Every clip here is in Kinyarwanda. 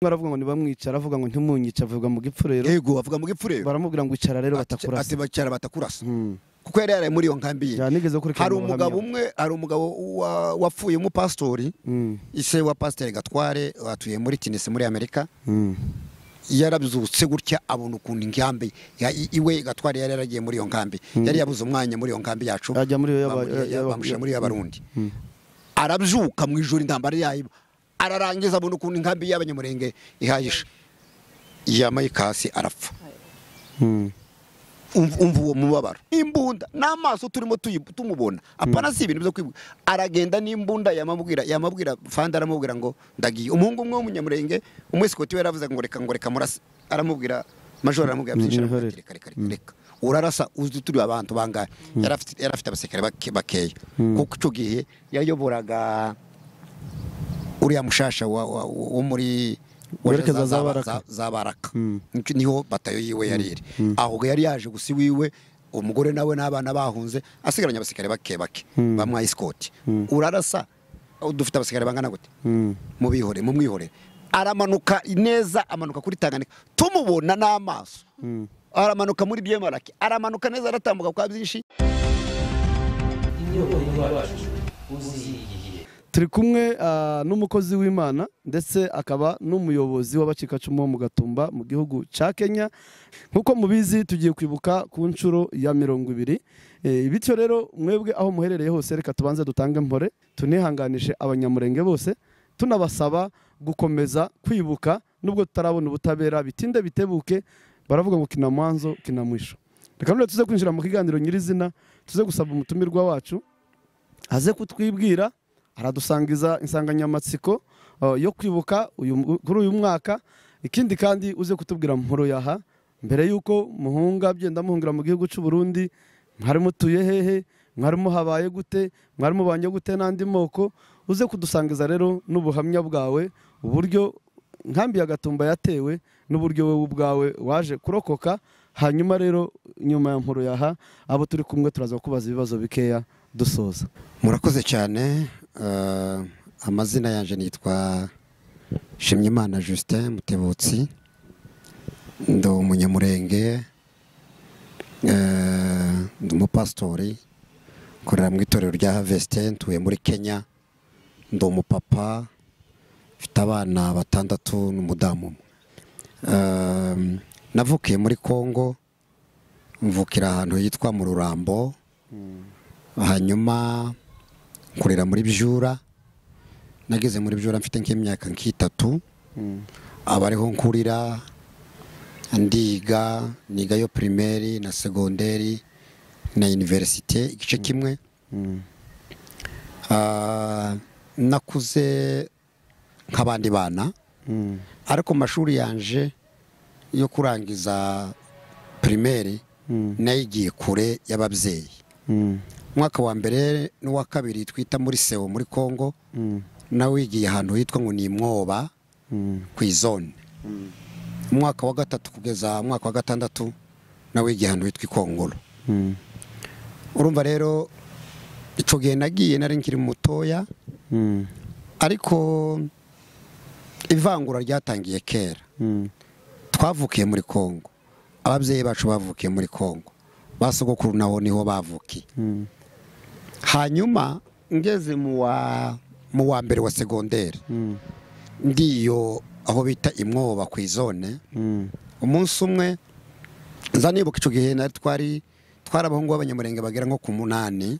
baravuga ngo ntibamwicara aravuga ngo ntimunyica avuga mu gipfu rero yego avuga mu gipfu rero baramubwira ngo icara rero ati batakurasa bacyara batakurasa Mm. kuko yari yaraye muri iyo nkambi ye Ya, nigeze kureka hari mu buhamya. umugabo umwe hari umugabo wa- wapfuye umupasitori Mm. ise wa pasiteri gatware atuye muri kinisi muri amerika Mm. yarabyutse gutya abona ukuntu inkambi ya- i- iwe gatware yari yaragiye muri iyo nkambi yari yabuze umwanya muri iyo nkambi yacu Ajya muri iyo y'aba- bamu- ya- y'aba- bamushyira muri iyo y'abarundi Mm. arabyuka mu ijoro intambara yayo ararangiza abona ukuntu inkambi y'abanyamurenge ihagije yamaye ikasi arapfa Mm. umva umva uwo mubabaro imbunda n'amaso turimo tuyi- tumubona apana si ibintu byo kwibuka aragenda n'imbunda yamabwira yamabwira fanda aramubwira ngo ndagiye umuhungu umwe w'umunyamurenge umwesikoti we yaravuze ngo reka ngo reka murase aramubwira majoro aramubwira byinshi aramubwira ati, reka reka reka reka urarasa uzi turi abantu bangahe yari afite- yari afite abasekare bake- bakeya kuko icyo gihe yayoboraga uriya mushasha wa- wa- wo muri Werekeza za za- za- Baraka. za baraka Mm. Nico- niho batayo yiwe yari iri aho yari yaje gusa iwiwe umugore nawe n'abana bahunze asigaranye abasikare bake bake bamwaye isikoti urarasa oh, dufite abasikare bangana gute Mm. mubihore mumwihore aramanuka neza amanuka kuri tanganika tumubona n'amaso aramanuka muri byemaraki aramanuka neza aratambuka kwa byinshi turi kumwe ah, n'umukozi w'imana ndetse akaba n'umuyobozi w'abacikacumu bo mu gatumba mu gihugu cya kenya nk'uko mubizi tugiye kwibuka ku nshuro ya mirongo ibiri Eh, bityo rero mwebwe aho muherereye hose reka tubanze dutange mpore tunihanganishe abanyamurenge bose tunabasaba gukomeza kwibuka nubwo tutarabona ubutabera bitinde bitebuke baravuga ngo kina mwanzo kina mwisho reka none tuze kwinjira mu kiganiro nyirizina tuze gusaba umutumirwa wacu aze kutwibwira aradusangiza insanganyamatsiko uh, yo kwibuka uyu- kuri uyu mwaka ikindi kandi uze kutubwira mporo yaha mbere y'uko muhunga byenda muhungira mu gihugu cy'u Burundi mwari mutuye hehe mwari muhabaye gute mwari mubanye gute n'andi moko uze kudusangiza rero n'ubuhamya bwawe uburyo nkambi ya gatumba yatewe n'uburyo wowe ubwawe waje kurokoka hanyuma rero nyuma ya mporo yaha abo turi kumwe turaza kukubaza ibibazo bikeya dusoza murakoze cyane eh, amazina yanjye nitwa shimyimana justin mutebutsi ndi umunyamurenge eh, ndi umupasitori nkorera mu itorero rya havesite ntuye muri kenya ndi umupapa mfite abana batandatu n'umudamu umwe Eh, navukiye muri congo mvukira ahantu hitwa mu rurambo hanyuma nkorera muri byura nageze muri byura mfite nk'imyaka nk'itatu aba ariho nkurira ndiga nigayo pirimeri na segonderi na iniverisite igice kimwe Ah, nakuze nk'abandi bana ariko mu mashuri yanje yo kurangiza pirimeri nayo igiye kure y'ababyeyi umwaka wa mbere n'uwa kabiri twita muri sewo muri congo nawe wigiye ahantu hitwa ngo ni imwoba ku izone umwaka wa gatatu kugeza umwaka wa gatandatu nawe wigiye ahantu hitwa ikongoro urumva rero icyo gihe nagiye nari nkiri mutoya ariko ivangura ryatangiye kera twavukiye muri congo ababyeyi bacu bavukiye muri congo ba sogokuru naho niho bavukiye hanyuma ngeze mu wa mu wa mbere wa segonderi ndiyo aho bita imwoba ku izone umunsi umwe nza nibuka icyo gihe nari twari twari abahungu b'abanyamurenge bagera nko ku munani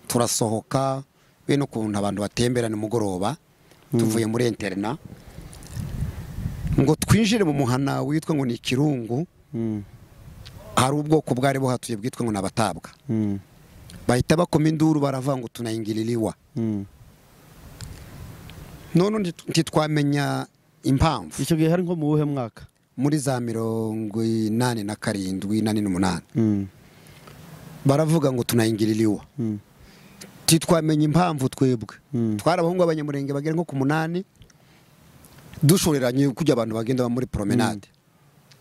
turasohoka bene ukuntu abantu batembera nimugoroba tuvuye muri interina ngo twinjire mu muhana witwa ngo ni ikirungu hari ubwoko bwari buhatuye bwitwa ngo ni abatabwa bahita bakoma induru baravuga ngo tunayingiririwa none undi ntitwamenya impamvu icyo gihe hari nko mu wuhe mwaka muri za mirongo inani na karindwi inani n'umunani baravuga ngo tunayingiririwa ntitwamenya impamvu twebwe Mm. twari abahungu b'abanyamurenge bagera nko ku munani dushoreranye kujya abantu bagenda muri promenade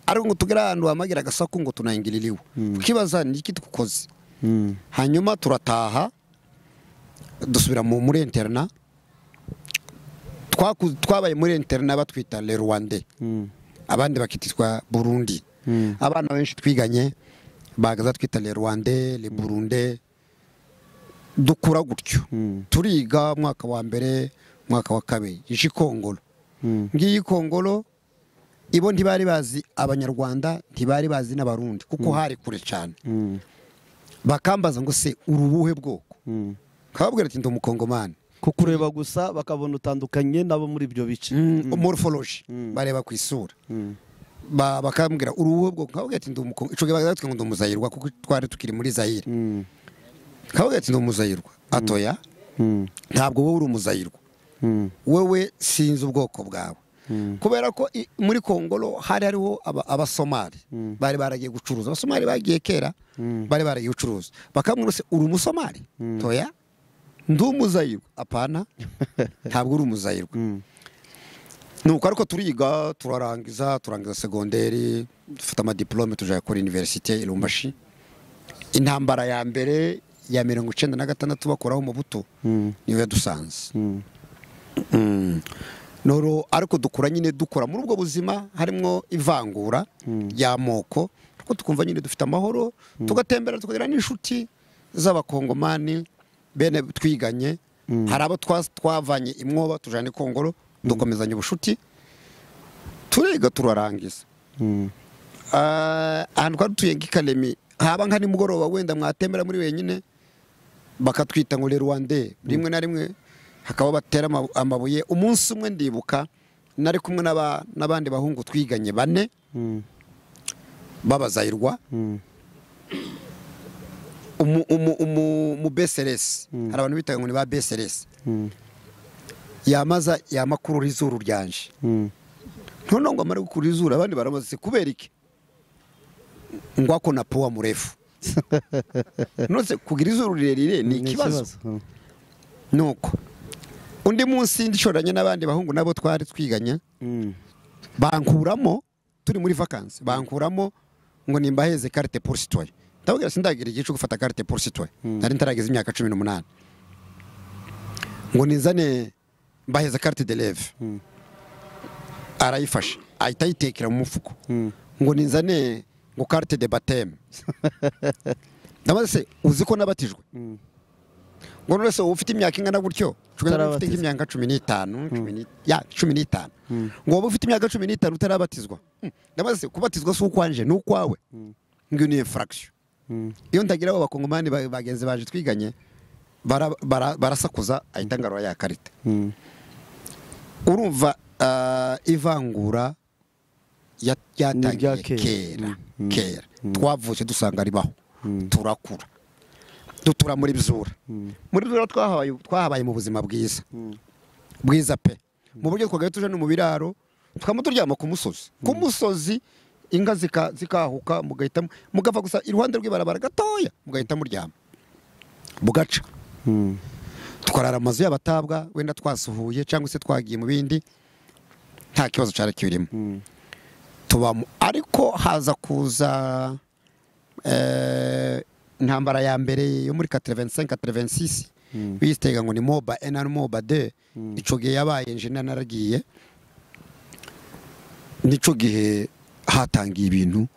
ariko ngo tugere ahantu hamagira agasaku ngo tunayingiririwa ukibaza ni iki twukoze hanyuma turataha dusubira mu muri interina twaku- twabaye muri interina batwita le rwande abandi bakitwa burundi abana benshi twiganye bagaza twita le rwande le burunde dukura gutyo turiga umwaka wa mbere umwaka wa kabiri ije ikongoro ngiyi ikongoro ibo ntibari bazi abanyarwanda ntibari bazi n'abarundi kuko hari kure cyane bakambaza ngo se urubuhe bwoko kababwira ati ndi umukongomani kukureba gusa bakabona utandukanye n'abo muri ibyo bice morphology bareba ku isura Ba- bakambwira urubuhe bwoko nkababwira ati ndi umukongo ico gihe bagatwe ngo ndi umuzayirwa kuko twari tukiri muri zayire Mm, nkababwira ati ndi umuzayirwa atoya mm, ntabwo wowe uri umuzayirwa mm, wewe sinzi ubwoko bwawe kubera ko i- muri kongoro hari hariho aba- abasomali bari baragiye gucuruza abasomali bagiye kera bari baragiye gucuruza bakamwira se uri umusomali toya ndi umuzayirwa apana ntabwo uri umuzayirwa mm, nuko ariko turiga turarangiza turangiza segonderi dufata amadiplome tujya kuri iniverisite irumbashi intambara ya mbere ya mirongo icyenda na gatandatu bakuraho mu buto mm, niyo yadusanze mm. noro ariko dukura nyine dukora muri ubwo buzima harimo ivangura ry'amoko ariko tukumva nyine dufite amahoro tugatembera tukagira n'inshuti z'abakongomani bene twiganye hari abo twa- twavanye imwoba tujyana ikongoro dukomezanya ubucuti turiga turarangiza Mm. Ah, ahantu twari dutuye nk'ikaremi haba nka nimugoroba wenda mwatembera muri wenyine bakatwita ngo le rwande rimwe na rimwe hakaba batera amabu- amabuye umunsi umwe ndibuka nari kumwe n'aba- n'abandi bahungu twiganye bane Mm. babazayirwa Mm. umu- umu- umu- umu beseresi hari abantu bitaga ngo ni ba beseresi Mm. yamaza yamakurura izuru ryanje Mm. noneho ngo amare gukurura izuru abandi baramubaza ati, kubera iki ngo ako na puwa murefu nose kugira izuru rirerire ni ikibazo Mm. nuko undi munsi ndishoranye n'abandi bahungu nabo twari twiganye Mm. bankuramo turi muri vakansi bankuramo ngo nimbaheze karite positoye ndababwira sindagira igihe cyo gufata karite positoye nari ntarageza imyaka cumi n'umunani ngo nizane mbaheze karite de leve arayifashe ahita ayitekera mu mufuko Mm. ngo nizane ngo karite de bateme ndabaza se uzi ko nabatijwe Mm. ngo none se wowe ufite imyaka ingana gutyo Cumi na- ufite Utarabatizwa. nk'imyaka cumi n'itanu cumi ni- ya cumi n'itanu ngo wowe ufite imyaka cumi n'itanu utarabatizwa Hmm, ndabaza se kubatizwa si ukwanje ni ukwawe ngiyo ni infraction Mm. iyo ndagira abo bakongomani ba- bagenzi baje twiganye bara- bara- barasakuza ahita ngarura ya karita Mm. urumva ah, ivangura ya- Ni ryatangiye irya kera. kera Mm. kera twavutse dusanga ribaho turakura dutura muri byura muri byura twahabaye twahabaye mu buzima bwiza bwiza pe mu buryo twagaye tuje no mu biraro tukaba turyama ku musozi ku musozi inka zika- zikahuka mugahita mu- mugapfa gusa iruhande rw'ibarabara gatoya mugahita muryama bugaca Mm. tukarara amazu y'abatabwa wenda twasuhuye cyangwa se twagiye mu bindi nta kibazo cyari kirimo tubamo ariko haza kuza eh, intambara ya mbere yo muri 85 86 biyitega ngo ni moba ena ni moba de ico gihe yabaye njena naragiye nico gihe hatangiye ibintu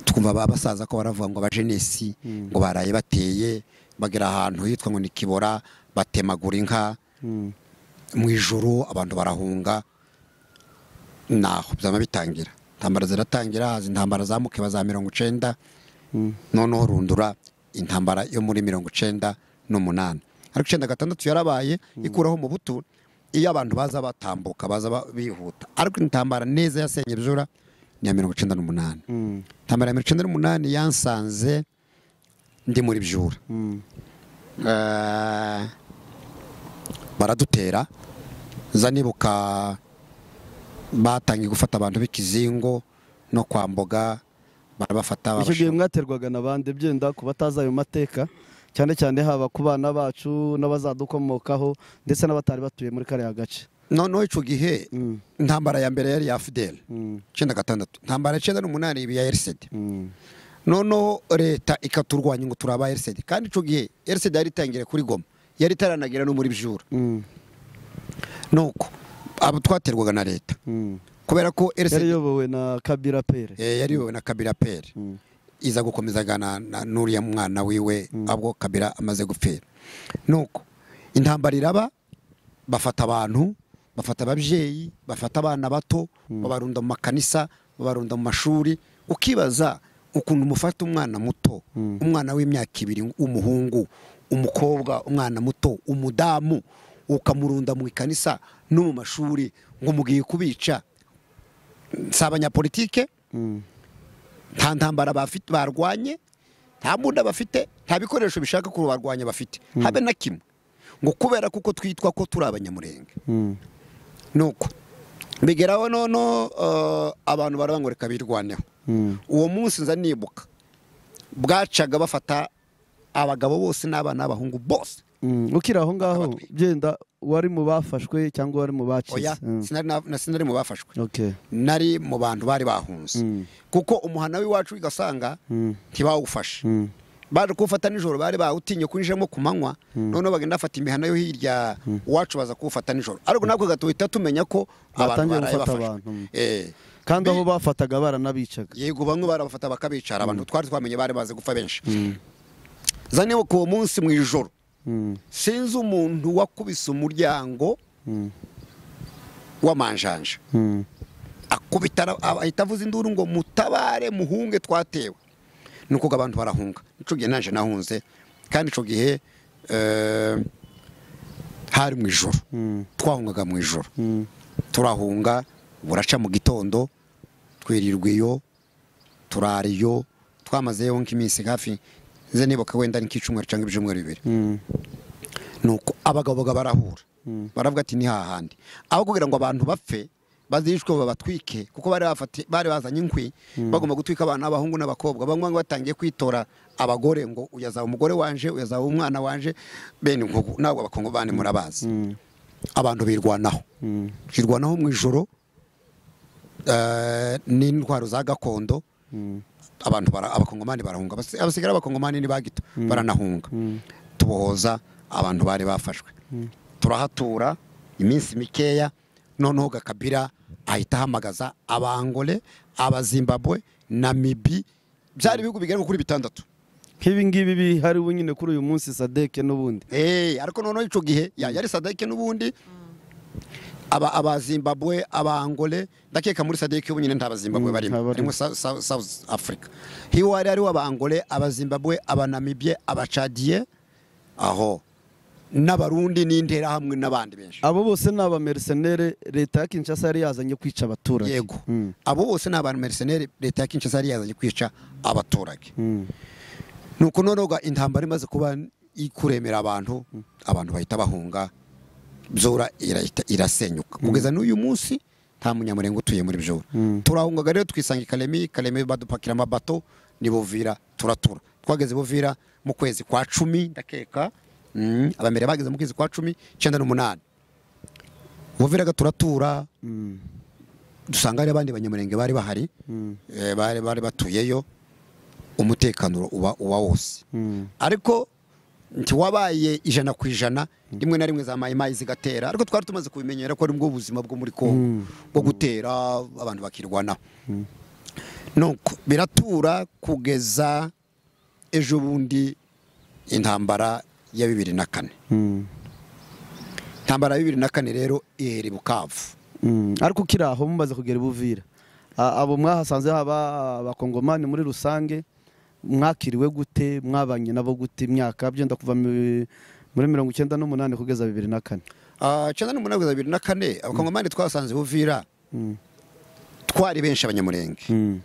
twumva ba basaza ko baravuga ngo abajenesi ngo baraye bateye bagera ahantu hitwa ngo ni kibora batemagura inka Mm. mu ijoro abantu barahunga naho byaba bitangira intambara ziratangira haza intambara za mukeba za mirongo icenda noneho rundura intambara yo muri mirongo icenda n'umunani ariko icenda gatandatu yarabaye ikuraho mu butu iyo abantu baza batambuka baza ba- bihuta ariko intambara neza yasenye byura ni iya mirongo icenda n'umunani Mm. intambara ya mirongo icenda n'umunani yansanze ndi muri byura Mm. Eh, baradutera za nibuka batangiye gufata abantu b'ikizingo no kwa mboga barabafata icyo gihe babashira- mwaterwaga na bande byenda ku batazi ayo mateka cyane cyane haba ku bana bacu n'abazadukomokaho ndetse n'abatari batuye muri kariya gace noneho icyo gihe Mm. intambara ya mbere yari iya fideli Mm. icyenda gatandatu intambara icyenda n'umunani iba iya erisede Mm. noneho leta ikaturwanya ngo turaba erisede kandi icyo gihe erisede yari itangiriye kuri goma yari itaranagera no muri byura Mm. nuko abo twaterwaga na leta Mm. kubera ko yari RCD iyobowe na kabira pere eh, yari iyobowe na kabira peri Mm. iza gukomeza na na- n'uriya mwana wiwe abo kabira amaze gupfira nuko intambara iraba bafata abantu bafata ababyeyi bafata abana bato babarunda mu makanisa babarunda mu mashuri ukibaza ukuntu mufata umwana muto umwana w'imyaka ibiri w'umuhungu umukobwa umwana muto umudamu ukamurunda mu ikanisa no mu mashuri ngo mugiye kubica si abanyapolitike Mm. nta ntambara bafite barwanye nta mbunda bafite nta bikoresho bishaka kubarwanya bafite habe na kimwe ngo kubera kuko twitwa ko turi abanyamurenge Mm. nuko bigeraho nono eh, abantu baravuga ngo reka birwaneho Mm. uwo munsi nza nibuka bwacaga bafata abagabo bose n'abana n'abahungu bose Mm. ukiri aho ngaho genda wari mu bafashwe cyangwa wari mu bacize oya Mm. sinari na- na- sinari mu bafashwe okay nari mu bantu bari bahunze Mm. kuko umuhana w'iwacu ugasanga Mm. ntibawufashe Mm. baje kuwufata nijoro bari bawutinye kwinjiramo ku manywa noneho bagenda bafata imihana yo hirya iwacu baza kuwufata nijoro ariko natwe gatuhita tumenya ko abantu Batangiye baraye gufata bafashwe abantu. Eh, kandi aho bafataga baranabicaga yego bamwe barabafata bakabicara abantu twari twamenye bari baze gupfa benshi za nibuka uwo munsi mu ijoro Mm. sinzi umuntu wakubise umuryango Mm. w'amanjanja Mm. akubita ara- aba- ahita avuza induru ngo mutabare muhunge twatewe ni ukuvuga abantu barahunga nico gihe naje nahunze kandi ico gihe eh, hari mu ijoro Mm. twahungaga mu ijoro Mm. turahunga buraca mu gitondo twirirwa iyo turara iyo twamazeyo nk'iminsi hafi nze nibuka wenda nk'icyumweru cyangwa ibyumweru bibiri Mm. nuko abagabo baga barahura baravuga ati ni hahandi aho kugira ngo abantu bapfe bazishwe babatwike kuko bari bafati- bari bazanye inkwi bagomba gutwika abana b'abahungu n'abakobwa bamwe bamwe batangiye kwitora abagore ngo uyazaba umugore wanje uyazaba umwana wanje bene inkugu ntabwo abakungu bandi murabazi Mm. abantu birwanaho Mm. kirwanaho mu ijoro eh, n'intwaro za gakondo Mm. abantu bara- abakongomani barahunga Abasi- abasigaye ari abakongomani ni bagito baranahunga tubohoza abantu bari bafashwe turahatura iminsi mikeya noneho gakabira ahita ahamagaza abangole abazimbabwe namibi byari ibihugu bigera kuri bitandatu nk'ibi ngibi bihari ubu nyine kuri uyu munsi sadeke n'ubundi Eh, ariko noneho icyo gihe ya- yari sadeke n'ubundi aba abazimbabwe abangole ndakeka muri sadeke ubu nyine nta bazimbabwe Mm, barimo ntabarimo. harimo Sa- Sa- south africa hiwo hari hariho abangole abazimbabwe abanamibye abacadiye aho n'abarundi n'interahamwe n'abandi benshi abo bose ni abamerisenere leta ya kinshasa yari yazanye kwica abaturage yego Mm. abo bose ni abantu meriseneri leta ya kinshasa yari yazanye kwica abaturage Mm. nuko noneho ga- intambara imaze kuba ikuremera abantu abantu bahita bahunga byora irahita irasenyuka kugeza n'uyu munsi nta munyamurenga utuye muri byora turahungaga rero twisanga i karemi karemi badupakira amabato ni buvira turatura twageze buvira mu kwezi kwa cumi ndakeka mm, abambere bageze mu kwezi kwa cumi icyenda n'umunani buvira turatura Mm. dusanga hari abandi banyamurenge bari bahari eh, bari bari batuyeyo umutekano uba uba wose Mm. ariko ntiwabaye ijana ku ijana rimwe na rimwe za mayimayi zigatera ariko twari tumaze kubimenyera ko ari bwo buzima bwo muri kongo bwo gutera abantu bakirwanaho nuko biratura kugeza ejo bundi intambara ya bibiri na kane Mm. intambara ya bibiri na kane rero ihera i bukavu Mm. ariko ukiri aho mumaze kugera i buvira A- abo mwahasanze haba abakongomani muri rusange mwakiriwe gute mwabanye nabo gute imyaka byenda kuva mu- muri mirongo icyenda n'umunani kugeza bibiri na kane Ah, icyenda n'umunani kugeza bibiri na kane abakongomani twasanze buvira twari benshi abanyamurenge Mm.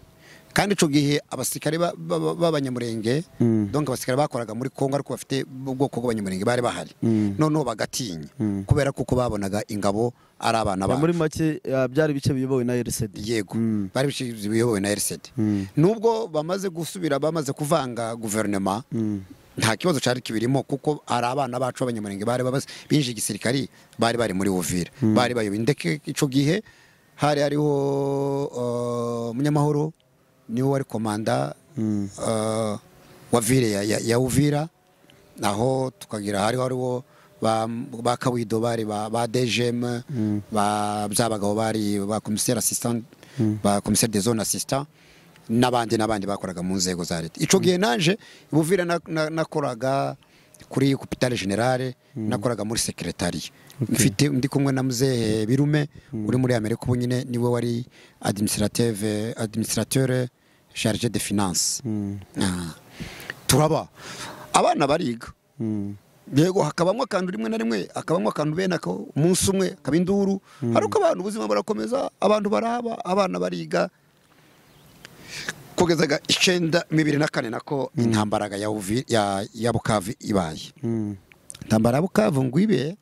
kandi icyo gihe abasirikare ba- ba- ba- b'abanyamurenge Mm. donc abasirikare bakoraga muri kongo ariko bafite ubwoko bw'abanyamurenge bari bahari Mm. noneho bagatinya kubera kuko babonaga ingabo ari abana Ya, muri babo make ah, byari ibice biyobowe na rcd yego Mm. bari bishinzwe biyobowe na rcd Mm. nubwo bamaze gusubira bamaze kuvanga guverinoma Mm. nta kibazo cyari kibirimo kuko hari abana bacu b'abanyamurenge bari babaze binjije igisirikari bari bari muri buvira bari bayoboye ndetse icyo gihe hari hariho uh, munyamahoro niwe wari komanda uh, wa vire ya, ya, ya uvira aho tukagira hariho hariho ba ba kawido bari ba ba dgm ba byabagabo bari ba komiseri asisitante ba komiseri de zone asisitante n'abandi n'abandi bakoraga mu nzego za leta icyo gihe naje buvira nakoraga kuri kupitare generale nakoraga muri sekiretariya mfite ndi kumwe na muzehe birume uri muri amerika ubu nyine niwe wari administrative administrateur charge de finance Ah. turaba abana bariga yego hakabamo akantu rimwe na rimwe hakabamo akantu bene ako umunsi umwe akaba induru ariko abantu ubuzima burakomeza abantu baraba abana bariga kugezaga icyenda bibiri na kane nako intambaraga ya Uvi- ya- ya bukavu ibaye intambara ya bukavu ngo ibe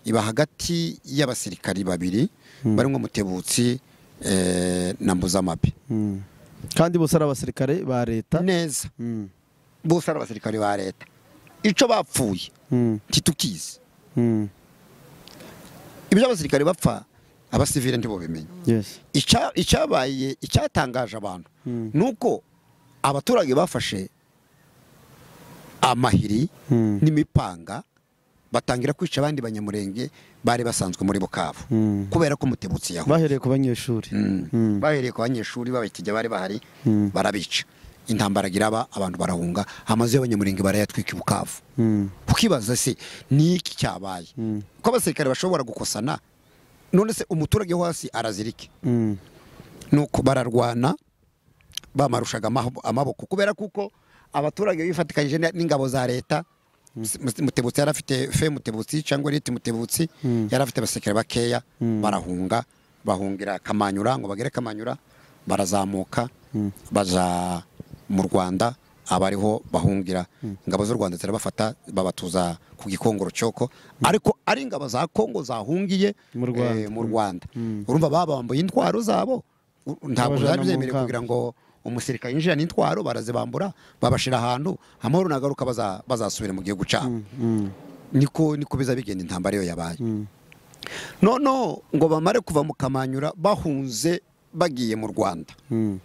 iba hagati y'abasirikari babiri barimo mutebutsi eh, na mbuzamabi kandi bose ari abasirikare ba leta neza Mm, bose ari abasirikari ba leta icyo bapfuye mm, ntitukizi mm, ibyo abasirikari bapfa abasivile ntibubimenya yes. Icya- icyabaye icyatangaje abantu Mm. ni uko abaturage bafashe amahiri Mm, n'imipanga batangira kwica abandi banyamurenge bari basanzwe muri bukavu mm. kubera ko umutebutsi yaho bahereye ku banyeshuri Mm. bahereye ku banyeshuri babitijya bari bahari Mm. barabica intambara iraba abantu barahunga amazu y'abanyamurenge barayatwika i bukavu Mm, ukibaza se ni iki cyabaye Mm. ko abasirikare bashobora gukosana none se umuturage wo hasi arazirike mm, nuko bararwana bamarushaga amaho- amaboko kubera kuko abaturage bifatikanyije na- n'ingabo za leta Mute- mutebutsi yari afite fe mutebutsi cyangwa riti mutebutsi yari afite abasekere bakeya barahunga bahungira kamanyura ngo bagere kamanyura barazamuka baja mu rwanda abariho bahungira ingabo z'u rwanda zirabafata babatuza ku gikongoro cyoko ariko ari ingabo za kongo zahungiye Mu Rwanda. eh, mu rwanda urumva babambuye intwaro zabo u- ntabwo Babajana byari mu byemerewe kamba. kugira ngo umusirikare yinjira n'intwaro barazibambura babashira ahantu amahoro nagaruka baza- bazasubira mu gihugu cyabo mm, niko niko biza bigenda intambara iyo yabaye mm, noneho ngo bamare kuva mu kamanyura bahunze bagiye mu rwanda mm,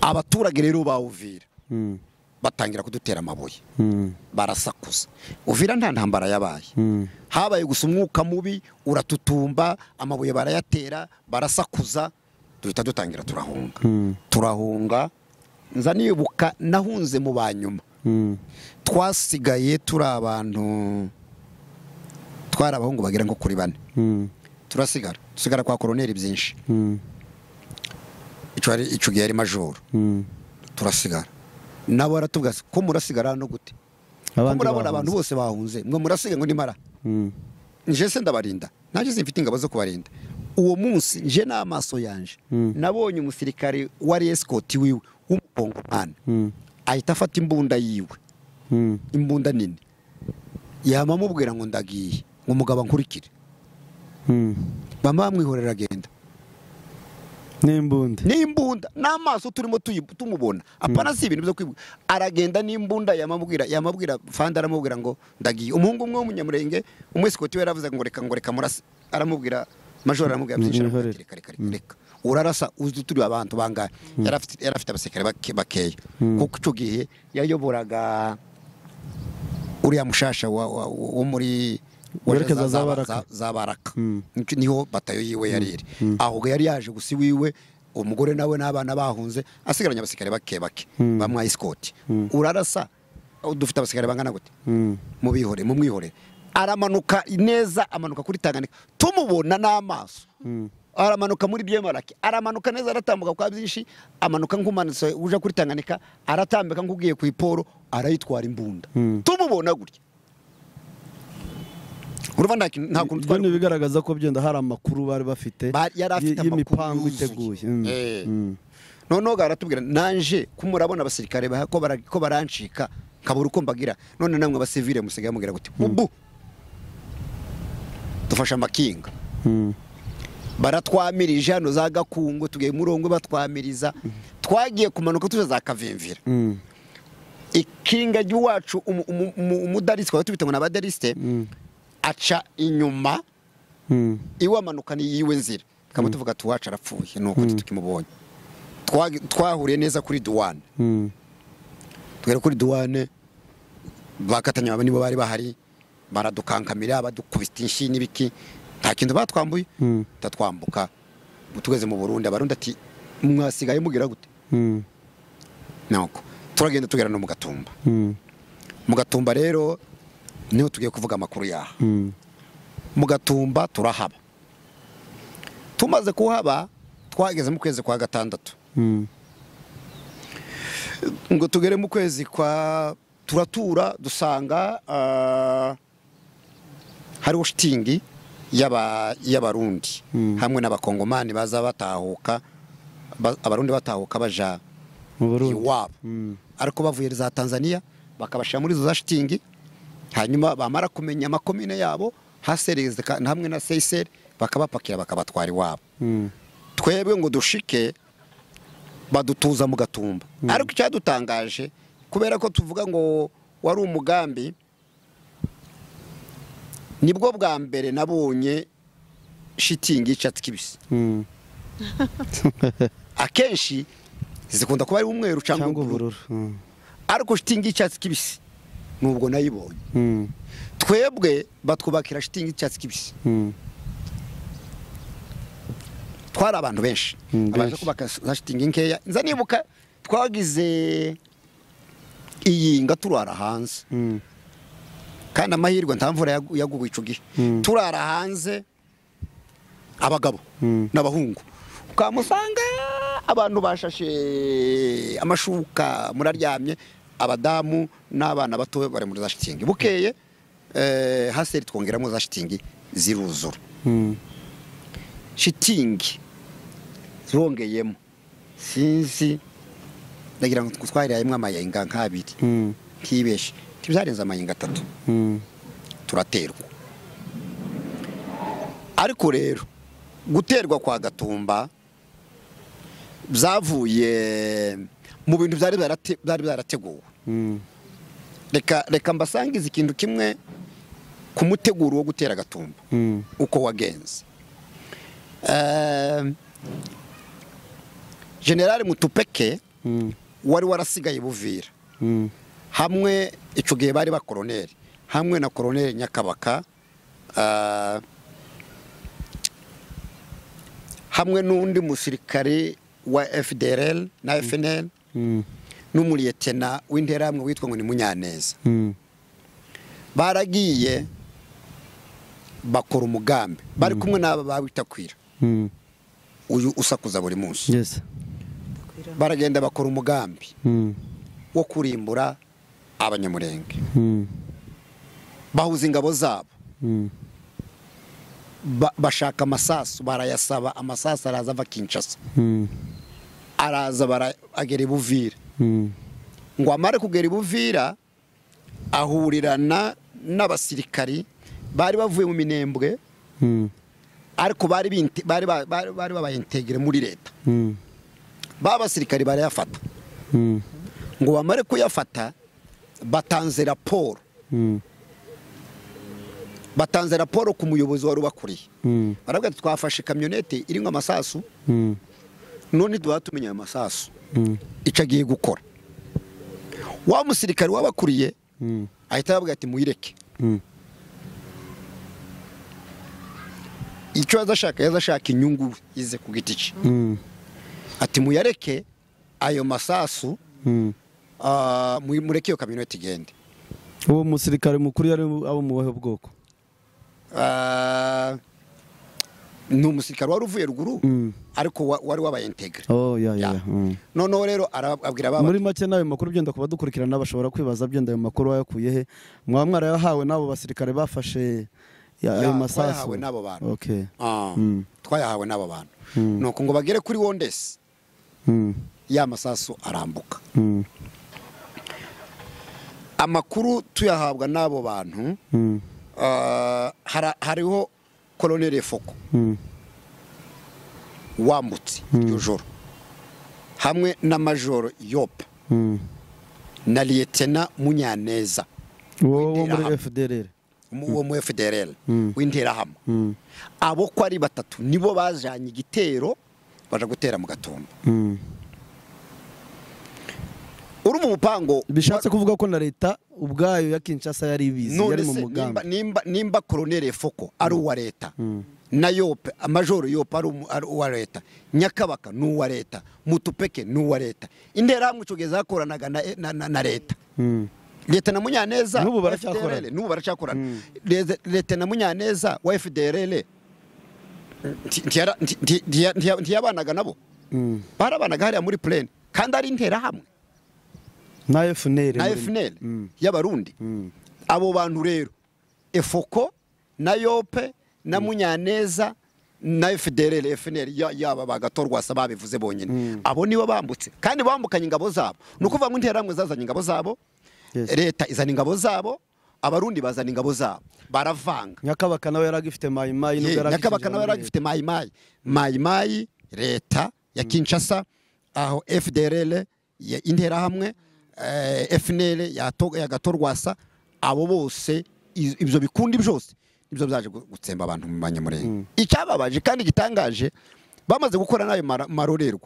abaturage rero bawuvira mm, batangira kudutera amabuye mm, barasakuza uvira nta ntambara yabaye mm. habaye gusa umwuka mubi uratutumba amabuye barayatera barasakuza duhita dutangira turahunga Mm. turahunga nza nibuka nahunze mu banyuma Mm. twasigaye turi abantu twari abahungu bagera nko kuri bane Mm. turasigara dusigara kwa koroneri byinshi Mm. icyo ari- icyo gihe ari majoro Mm. turasigara nabo baratubwira ati, ko murasigara hano gute ko abandi murabona abantu bahunze. bose bahunze mwe murasiga ngo nimara Mm. nje se ndabarinda nanjye simfite ingabo zo kubarinda uwo munsi nje n'amaso yanje Mm. nabonye umusirikare wari esikoti wiwe w'umukongomani Mm. ahita afata imbunda yiwe Mm. imbunda nini yama amubwira ngo ndagiye ngo umugabo ankurikire Mm. mama bamwihorera agenda n'imbunda n'imbunda n'amaso turimo tuyi- tumubona apana si ibintu byo kwibuka aragenda n'imbunda yamabwira yamabwira fanda aramubwira ngo ndagiye umuhungu umwe w'umunyamurenge umwesikoti we yaravuze ngo reka ngo reka murase aramubwira majoro aramubwira byinshi aramubwira Mwihorere. ati, reka reka reka reka urarasa uzi turi abantu bangahe yari afite yari afite abasekare bake- bakeya kuko icyo gihe yayoboraga uriya mushasha wa- wa- wo muri Werekeza za- za- za Baraka. za baraka Mm. Nico- niho batayo yiwe yari iri ahubwo yari yaje gusa iwiwe umugore nawe n'abana bahunze asigaranye abasikare bake bake bamwa isikoti urarasa oh, dufite abasikare bangana gute Mm. mubihore mumwihore aramanuka neza amanuka kuri tanganika tumubona n'amaso Mm. aramanuka muri byemarake aramanuka neza aratambuka kwa byinshi amanuka nk'umanutse uje kuri tanganika aratambika nk'ugiye ku iporo arayitwara imbunda Mm. tumubona gutya urumva nta kintu- nta kuntu ibyo twari ni ibigaragaza ko byenda hari amakuru bari bafite Ba- yari afite y- amakuru y'imipangu yuzuye. iteguye Mm. Eh. Mm. noneho baratubwira nanje ko murabona abasirikare ba- ko bara- ko barancika nkabura uko mbagira none namwe abasivile musigaye mubwira guti ubu dufashe amakinga Mm. baratwamirije hano za gakungu tugiye murongo batwamiriza twagiye kumanuka tuje za kavimvira Mm. ikinga ry'iwacu umu- umu- umu- umudarisite twaba tubita ngo ni abadarisite aca inyuma Mm. iwamanuka ni yiwe nzira tukaba tuvuga ati uwacu arapfuye ni ukuri tukimubonye Twag- twahuriye neza kuri duwane Mm. tugera kuri duwane bagatanya aba nibo bari bahari baradukankamira badukubita inshi n'ibiki nta kintu batwambuye Mm. tutatwambuka tugeze mu burundi abarundi ati mwasigaye mugira gute Mm. nuko turagenda tugera no mu gatumba Mm. mu gatumba rero niho tugiye kuvuga amakuru yaha Mm. mu gatumba turahaba tumaze kuhaba twageze mu kwezi kwa gatandatu Mm. ngo tugere mu kwezi kwa turatura dusanga ah, hariho shitingi y'aba- y'abarundi Mm. hamwe n'abakongomani baza batahuka ba- abarundi batahuka baja mu burundi iwabo Mm. ariko bavuye za tanzaniya bakabashyira muri izo za shitingi hanyuma bamara kumenya amakomine yabo hasereze ka- hamwe na seyiseri bakabapakira bakabatwara iwabo Mm. twebwe ngo dushike badutuza mu gatumba ariko icyadutangaje kubera ko tuvuga ngo wari umugambi nibwo bwa mbere nabonye shitingi y'icyatsi kibisi Mm. akenshi zikunda kuba ari umweru cyangwa cyangwa ubururu ubururu Mm. ariko shitingi y'icyatsi kibisi nubwo nayibonye Mm. twebwe batwubakira shitingi y'icyatsi kibisi Mm. twari abantu benshi Mm, abaje benshi. kubaka za shitingi nkeya nza nibuka twagize iyinga turara hanze Mm. kandi amahirwe nta mvura yagu- yaguye icyo gihe Mm. turara hanze abagabo Mm. n'abahungu ukamusanga abantu bashashe amashuka muraryamye abadamu n'abana bato bari muri za shitingi bukeye eh, haseri twongeramo za shitingi ziruzura Mm. shitingi zongeyemo sinzi ndagira ngo twarayemo amayenga nk'abiri Mm. ntibeshe ntibyarenze amayenga atatu Mm. turaterwa ariko rero guterwa kwa gatumba byavuye mu bintu byari byarate- byari byarateguwe Mm. reka reka mbasangize ikintu kimwe ku muteguro wo gutera gatumba Mm. uko wagenze Ehm, generali mutupeke Mm. wari warasigaye buvira Mm. hamwe icyo gihe bari bakoroneri hamwe na koroneri nyakabaka ah, hamwe n'undi musirikare wa fdrl na fnl Mm. n'umuriyetena w'interahamwe witwa ngo ni munyaneza Mm. baragiye bakora umugambi bari kumwe n'aba bawitakwira Mm. uyu usakuza buri munsi yes baragenda bakora umugambi Mm. wo kurimbura abanyamurenge Mm. bahuza ingabo zabo Mm. ba- bashaka amasasu barayasaba amasasu araza ava kinshasa Mm. araza bara- agera i buvira Mm. ngo amare kugera i buvira ahurirana n'abasirikari bari bavuye mu minembwe Mm. ariko bari binte- bari ba- bari- bari babayentegere muri leta Mm. ba basirikari barayafata Mm. ngo bamare kuyafata batanze raporo Mm. batanze raporo ku muyobozi wari ubakuriye Mm. baravuga ati twafashe kamyonete irimo amasasu Mm. none tuba tumenya ayo masasu Mm. icyo agiye gukora wa musirikari wabakuriye Mm. ahita aravuga ati muyireke Mm. icyo yazashaka yazashaka inyungu ize ku giti cye Mm. ati muyareke ayo masasu Mm. ah, mu- mureke iyo kamyonete igende uwo musirikare mukuru yari abo mu buhe bwoko Ah, ni umusirikari wari uvuye ruguru Mm. ariko wa- wari wabayentegere oh ya ya ya. Ya. Mm. noneho rero arababwira baba muri make n'ayo makuru byenda ku badukurikirana bashobora kwibaza byenda ayo makuru wayakuye he mwaba mwarayahawe n'abo basirikare bafashe ya- ayo Ya, masasu twayahawe n'abo bantu. okay Ah, Mm. twayahawe n'aba bantu Mm. nuko ngo bagere kuri wondesi Mm. ya masasu arambuka Mm. amakuru tuyahabwa n'abo bantu Mm. ah, hara- hariho koloneli foko Mm. wambutse iryo joro hamwe na majoro yopa Mm. na liyetena munyaneza uwo wo muri Interahamwe. fdrr mu- wo mu fdrl Mm. w'interahamwe Mm. abo ko ari batatu nibo bajanye igitero baja gutera mu gatumba Mm. uri mu mupango bishatse kuvuga ko na leta ubwayo ya kinshasa yari ibizi none yari mu se nimba- mugambi nimba nimba koronere foko ari uwa leta na yope amajoro yope ari umu- ari uwa leta nyakabaka ni uwa leta mutupeke ni uwa leta interahamwe icyo gihe zakoranaga na- na- na- na leta Mm. leta na munyaneza N'ubu wa baracyakorana. FDLR, n'ubu baracyakorana Leta- leta na munyaneza wa fdrl nti- ntiyara- nti- nti- ntiya- ntiya- ntiyabanaga nabo Mm. barabanaga hariya muri plane kandi ari interahamwe na fnr na muri- fnl Mm. y'abarundi Mm. abo bantu rero efoko na yope na munyaneza na fdrl fnl ya- yaba bagatorwasa babivuze bonyine abo nibo bambutse kandi bambukanye ingabo zabo ni ukuvuga ngo interahamwe zazanye ingabo zabo Yes. leta izana ingabo zabo abarundi bazana ingabo zabo baravanga nyakabaka nawe yari agifite mayimayi Ye, nubwo yari nyakabaka nawe yari agifite agifite mayimayi mayimayi leta ya kinshasa aho fdrl ya interahamwe eh, fnl ya To- ya gatorwasa abo bose iz- ibyo bikundi byose nibyo byaje gu- gutsemba abantu mu banyamurenge icyababaje kandi gitangaje bamaze gukora n'ayo mara- marorerwa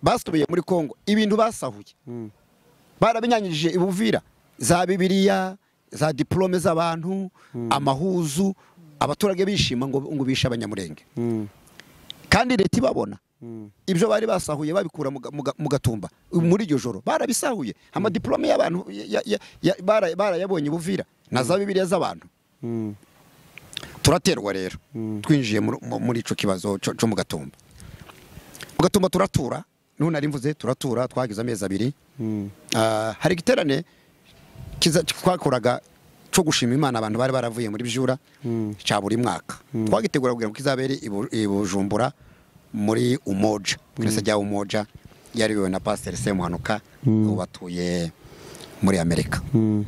basubiye muri congo ibintu basahuye barabinyanyije i Buvira za bibiriya za diplome z'abantu amahuzu abaturage bishima ngo ngo bishe abanyamurenge Mm. kandi leta ibabona Mm. ibyo bari basahuye babikura mu ga- mu ga- mu gatumba muri iryo joro barabisahuye amadiplome y'abantu ya- ya- ya- bara- barayabonye i Buvira na za bibiriya z'abantu Mm. turaterwa rero twinjiye muri- mu- muri icyo kibazo cyo cyo mu gatumba mu gatumba turatura n'ubu nari mvuze turatura twagize amezi abiri Mm. Ah, hari igiterane kiza- twakoraga cyo gushima imana abantu bari baravuye muri byura cya buri mwaka twagitegura kugira ngo kizabere i Bu- i bujumbura muri umoja twese rya umoja yariwe na pasiteri semuhanuka ubu batuye muri amerika Mm.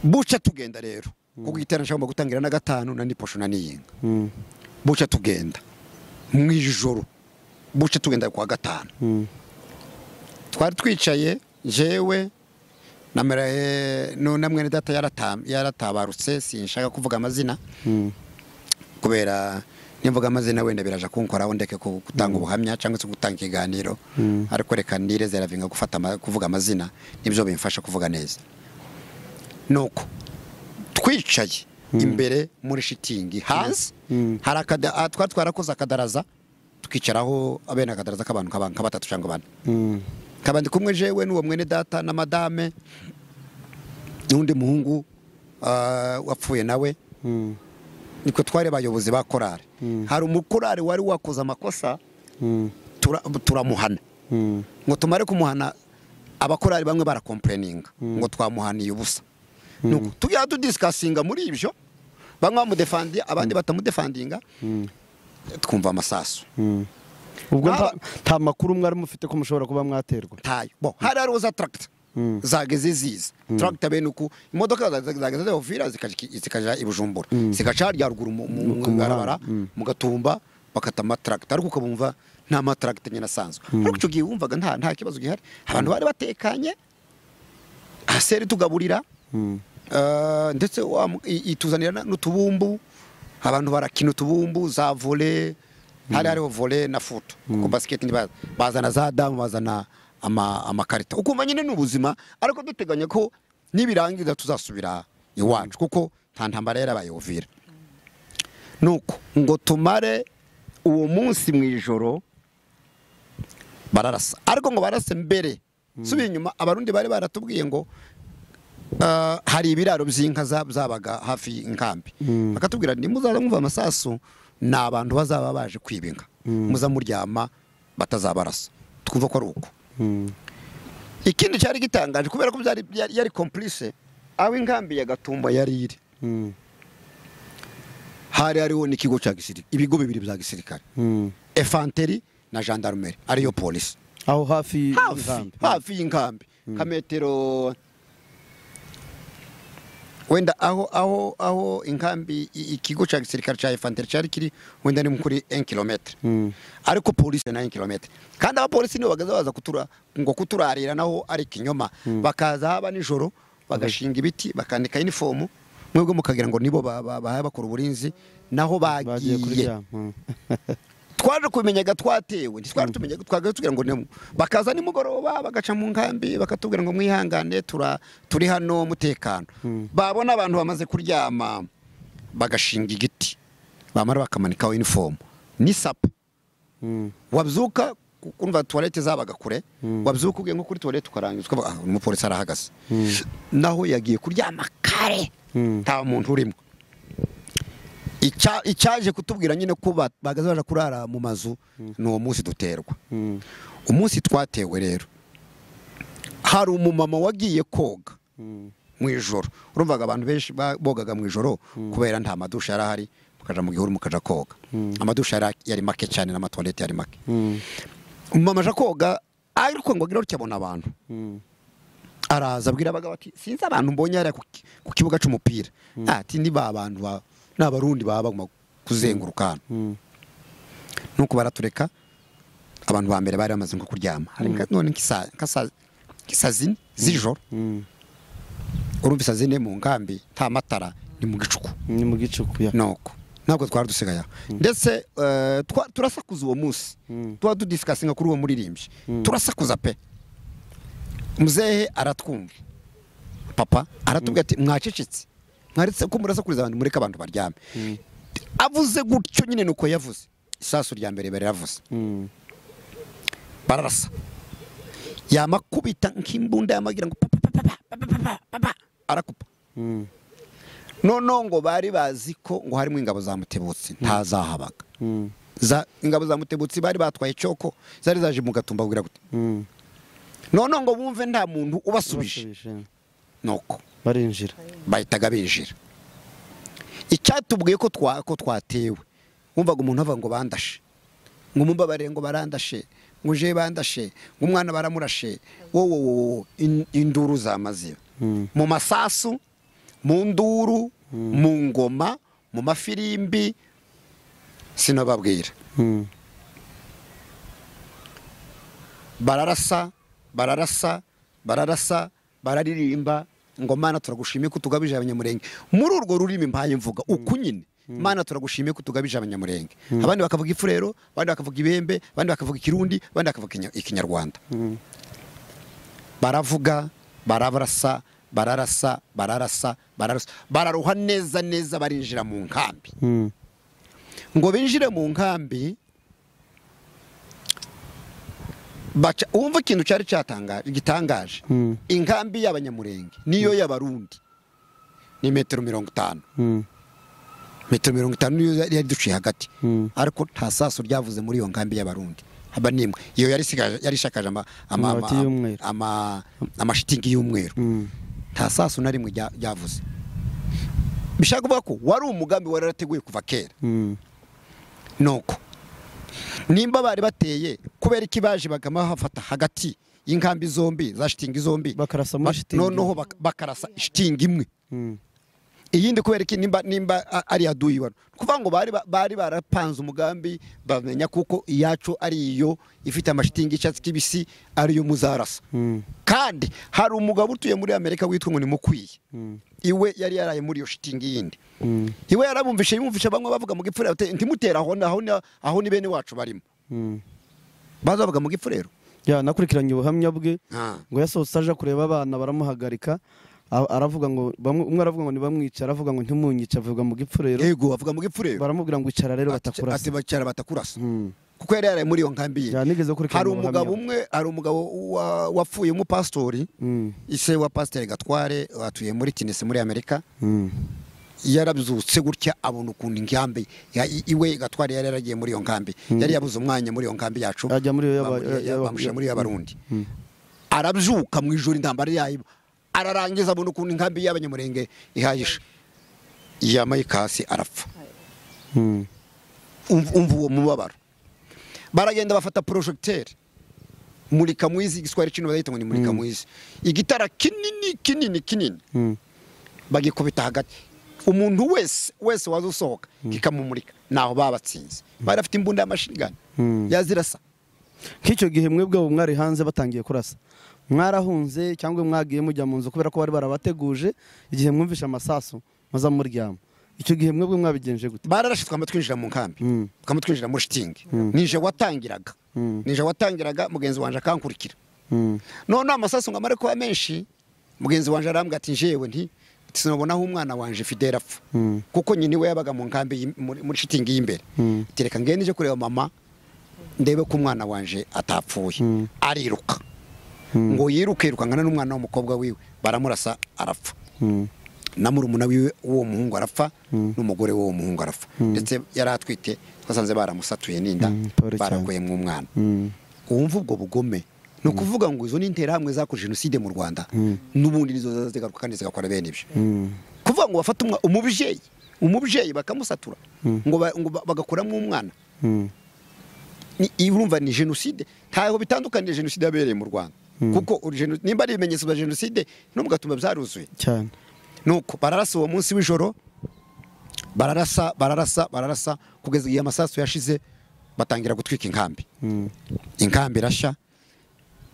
buca tugenda rero kuko igiterane nshobora gutangira na gatanu na niposho na niyinga Mm. buca tugenda mu ijoro buca tugenda ku wa gatanu Mm. twari twicaye jewe na mera- nu- na mwene data yarata- yaratabarutse sinshaka kuvuga amazina Mm. kubera nimvuga amazina wenda biraje kunkoraho ndeke ku- gutanga ubuhamya cyangwa se gutanga ikiganiro ariko reka nireze ravinga gufata ama- kuvuga amazina nibyo bimfasha kuvuga neza nuko twicaye imbere muri shitingi hanze Mm. hari akada- ah, twari twarakoze akadaraza tukicaraho bene akadaraza k'abantu nk'aba- nka batatu cyangwa bane Mm. kabandi kumwe jewe n'uwo mwene data na madame n'undi muhungu ah, wapfuye nawe Mm. niko twari abayobozi ba korari hari umukorari wari wakoze amakosa Mm. tura- turamuhana Mm. ngo tumare kumuhana abakorari bamwe barakompureninga ngo twamuhaniye ubusa Nuko tujya tudisikasinga muri ibyo bamwe bamudefandiye abandi batamudefandinga twumva amasasu Mm. ubwo Naba- nta- nta makuru mwari mufite ko mushobora kuba mwaterwa tayo bo hari hariho za tractor Mm. zageze ziza tractor bene uku imodoka za- za- zageze zihofira zikaja i bujumbura zigaca harya ruguru mu- mu- mu Ku muhanda, barabara mu gatumba bakata amatractor ariko ukabumva nta matractor nyine asanzwe ariko icyo gihe wumvaga nta nta kibazo gihari abantu bari batekanye aseri tugaburira Mm. Uh, ndetse wa mu- i- ituzanira na- n'utubumbu abantu barakina utubumbu za vole hari hariho vole na futo kuko basiketi ntibazi. bazana za damu bazana ama- amakarita ukumva nyine ni ubuzima ariko duteganya ko nibirangiza tuzasubira iwacu kuko nta ntambara yarabaye uvira nuko ngo tumare uwo munsi mu ijoro bararasa ariko ngo barase mbere subiye inyuma abarundi bari baratubwiye ngo Uh, hari ibiraro by'inka za- zabaga hafi y'inkambi bakatubwira nti muzaza mwumva amasasu ni abantu bazaba baje kwiba inka muza muryama batazabarasa twumva ko ari uko Mm. ikindi cyari gitangaje kubera ko byari yari, yari complice aho inkambi ya gatumba yari iri Mm. hari hariho n'ikigo cya gisirikare ibigo bibiri bya gisirikare Mm. efanteri na gendarmerie ariyo polisi aho hafi hafi y'inkambi. hafi y'inkambi ka metero wenda aho aho aho inkambi i- ikigo cya gisirikare cya efanteri cyari kiri wenda ni kuri 1 kilometre Mm. ariko polisi na 1 kilometre kandi abapolisi nibo bagaza baza kutura ngo kuturarira naho ari kinyoma bakaza haba nijoro bagashinga ibiti bakandika inifomu mwebwe mukagira ngo nibo ba- ba- bahaye bakora uburinzi naho bagiye bagiye kuryama Mm. twaje kubimenyaga twatewe ntitwari tumenyaga twagaye tugira ngo ni bakaza nimugoroba bagaca mu nkambi bakatubwira ngo mwihangane tura- turi hano mutekano babona abantu bamaze kuryama bagashinga igiti bamara bakamanikaho inifomu n'isapa wabyuka kumva tuwarete zabaga kure wabyuka ugiye nko kuri tuwarete ukarangiza ukavuga ah umupolisi arahagaze naho yagiye kuryama kare nta muntu urimo Icya- icyaje kutubwira nyine ko ba- bahagaze baje kurara mu mazu ni uwo munsi duterwa umunsi twatewe rero hari umumama wagiye koga mu ijoro urumvaga abantu benshi ba- bogaga mu ijoro kubera nta madusha yari ahari mukaja mu gihuru mukaja koga amadusha yari- yari make cyane n'amatuwarete yari make umumama aje koga ariko ngo agire gutya abona abantu araza abwira abagabo ati sinzi abantu mbonye hariya ku ki- ku kibuga cy'umupira ati ni ba bantu ba ni abarundi baba bagomba kuzenguruka hano nuko baratureka abantu ba mbere bari bamaze nko kuryama hari nka- none nk'isa- nk'asa- nk'isa zine z'ijoro urumva isa zine mu nkambi nta matara ni mu gicuku ni mu gicuku ya nuko ntabwo twari dusigaye aho ndetse eh, twa- turasakuza uwo munsi Mm. tuba tudisikasinga kuri uwo muririmbyi turasakuza pe muzehe aratwumva papa aratubwira ati mwacecetse mwaretse ko murasakuriza abantu mureke abantu baryame avuze gutyo nyine ni uko yavuze isasu rya mbere bariravuze Mm. bararasa yamakubita nk'imbunda yamagira ngo papa papa papa papa papa arakupa Mm. noneho ngo bari bazi ko ngo harimo ingabo za mutebutsi ntazahabaga Mm. za ingabo za mutebutsi bari batwaye cyoko zari zaje mu gatumba bwira gute Mm. noneho ngo bumve nta muntu ubasubije Basubije. nuko barinjira bahitaga binjira icyatubwiye ko twa- ko twatewe wumvaga umuntu avuga ngo bandashe ngo mumbabarire ngo barandashe ngo uje bandashe ngo umwana baramurashe wowe wowe induru zamaze Mm. mu masasu mu nduru mu ngoma mu mafirimbi sinababwira Mm. bararasa bararasa bararasa bararirimba ngo mana turagushimiye ko utugabije abanyamurenge muri urwo rurimi mbaye mvuga uku nyine mana turagushimiye ko utugabije abanyamurenge abandi bakavuga ifurero abandi bakavuga ibembe abandi bakavuga ikirundi abandi bakavuga Ikinya- ikinyarwanda baravuga barabarasa bararasa bararasa bararasa bararuha neza neza barinjira mu nkambi Mm. ngo binjire mu nkambi baca wumva ikintu cyari cyatangaje gitangaje Mm. inkambi y'abanyamurenge niyo y'abarundi ni metero mirongo itanu Mm. metero mirongo itanu niyo yari duciye hagati Mm. ariko nta saso ryavuze muri iyo nkambi y'abarundi haba n'imwe iyo yari isigaje- yari ishakaje ama- ama- ama- Amabati y'umweru. ama- amashitingi y'umweru Mm. nta saso na rimwe rya- ryavuze bishaka kuvuga ko wari umugambi wari warateguye kuva kera Mm. nuko nimba bari bateye kubera iki baje bagama hafata hagati y'inkambi zombi za shitingi zombi Bakarasa muri Ba- shitingi. noneho bak- bakarasa shitingi imwe Mm. iyindi kubera iki nimba nimba a- ari yaduyi wano kuvuga ngo bari ba- bari barapanze umugambi bamenya kuko iyacu ari iyo ifite amashitingi y'icyatsi kibisi ariyo muzarasa Mm. kandi hari umugabo utuye muri amerika witwa ngo ni mukwiye Mm. iwe yari yaraye muri iyo shitingi yindi Mm. iwe yarabumvishe yumvishe bamwe bavuga mu gipfura bati, ntimutere aho ni- aho ni- aho ni bene wacu barimo Mm. baza bavuga mu gipfurero ya nakurikiranye ubuhamya bwe ngo yasohotse aje kureba abana baramuhagarika a- aravuga ngo bamwe umwe aravuga ngo ntibamwice aravuga ngo ntimunyice avuga mu gipfurero yego bavuga mu gipfurero baramubwira ngo icara rero batakurasa ati bacara batakurasa Mm. kuko yari yaraye muri iyo nkambi ye ya nigeze kurikirana hari ubuhamya umugabo bwe. umwe hari umugabo wa- wapfuye umupasitori Mm. ise wa pasiteri gatware watuye muri tinesi muri amerika Mm. yarabyutse gutya abona ukuntu inkambi ya- i- iwe gatware yari yaragiye muri iyo nkambi yari yabuze umwanya muri iyo nkambi yacu ajya muri iyo yaba- bamu- ya- yaba- bamushyira muri iyo y'abarundi Mm. arabyuka mu ijoro intambara yayo ararangiza abona ukuntu inkambi y'abanyamurenge ihayishe yamaye ikasi arapfa Mm. umva umva uwo mubabaro baragenda bafata porojegiteri murika mwizi igiswahili kino barahita ngo ni murika mwizi igitara kinini kinini kinini Mm. bagikubita hagati umuntu wese wese waza usohoka kikamumurika naho babatsinze bari bafite imbunda y'amashirigani Mm. yazirasa nk'icyo gihe mwebwe ubu mwari hanze batangiye kurasa mwarahunze cyangwa mwagiye mujya mu nzu kubera ko bari barabateguje igihe mwumvishe amasasu muza muryama icyo gihe mwebwe mwabigenje gute bararashe twinjira mu nkambi Mm. twinjira muri shitingi nije watangiraga Mm. nije watangiraga mugenzi wanjye akankurikira Mm. none amasasu ngo amare kuba menshi mugenzi wanjye arambwira ati njyewe nti sinabona aho umwana wanjye fidela apfa Mm. kuko nyine we yabaga mu nkambi y'i- muri muri shitingi y'imbere Mm. Ati, reka ngende njye kureba mama ndebe ko umwana wanjye atapfuye Mm. ariruka ngo yiruke yirukangana n'umwana w'umukobwa wiwe baramurasa arapfa Mm. na murumuna wiwe w'uwo muhungu arapfa n'umugore w'uwo muhungu arapfa ndetse yari atwite twasanze baramusatuye n'inda Mm, pole cyane. barakuyemo umwana Mm. wumva ubwo bugome ni ukuvuga ngo izo ni interahamwe zakoze jenoside mu rwanda n'ubundi nizo zaza zigaruka kandi zigakora bene ibyo Mm. kuvuga ngo bafata umwa- umubyeyi umubyeyi bakamusatura ngo ba- ngo ba- bagakuramo umwana Mm. ni- urumva ni jenoside ntaho bitandukaniye jenoside yabereye mu rwanda kuko uri jeno- nimba ari ibimenyetso bya jenoside n'umugatuma byaruzuye cyane nuko bararasa uwo munsi w'ijoro bararasa bararasa bararasa kugeza igihe amasasu yashize batangira gutwika inkambi Mm. inkambi irashya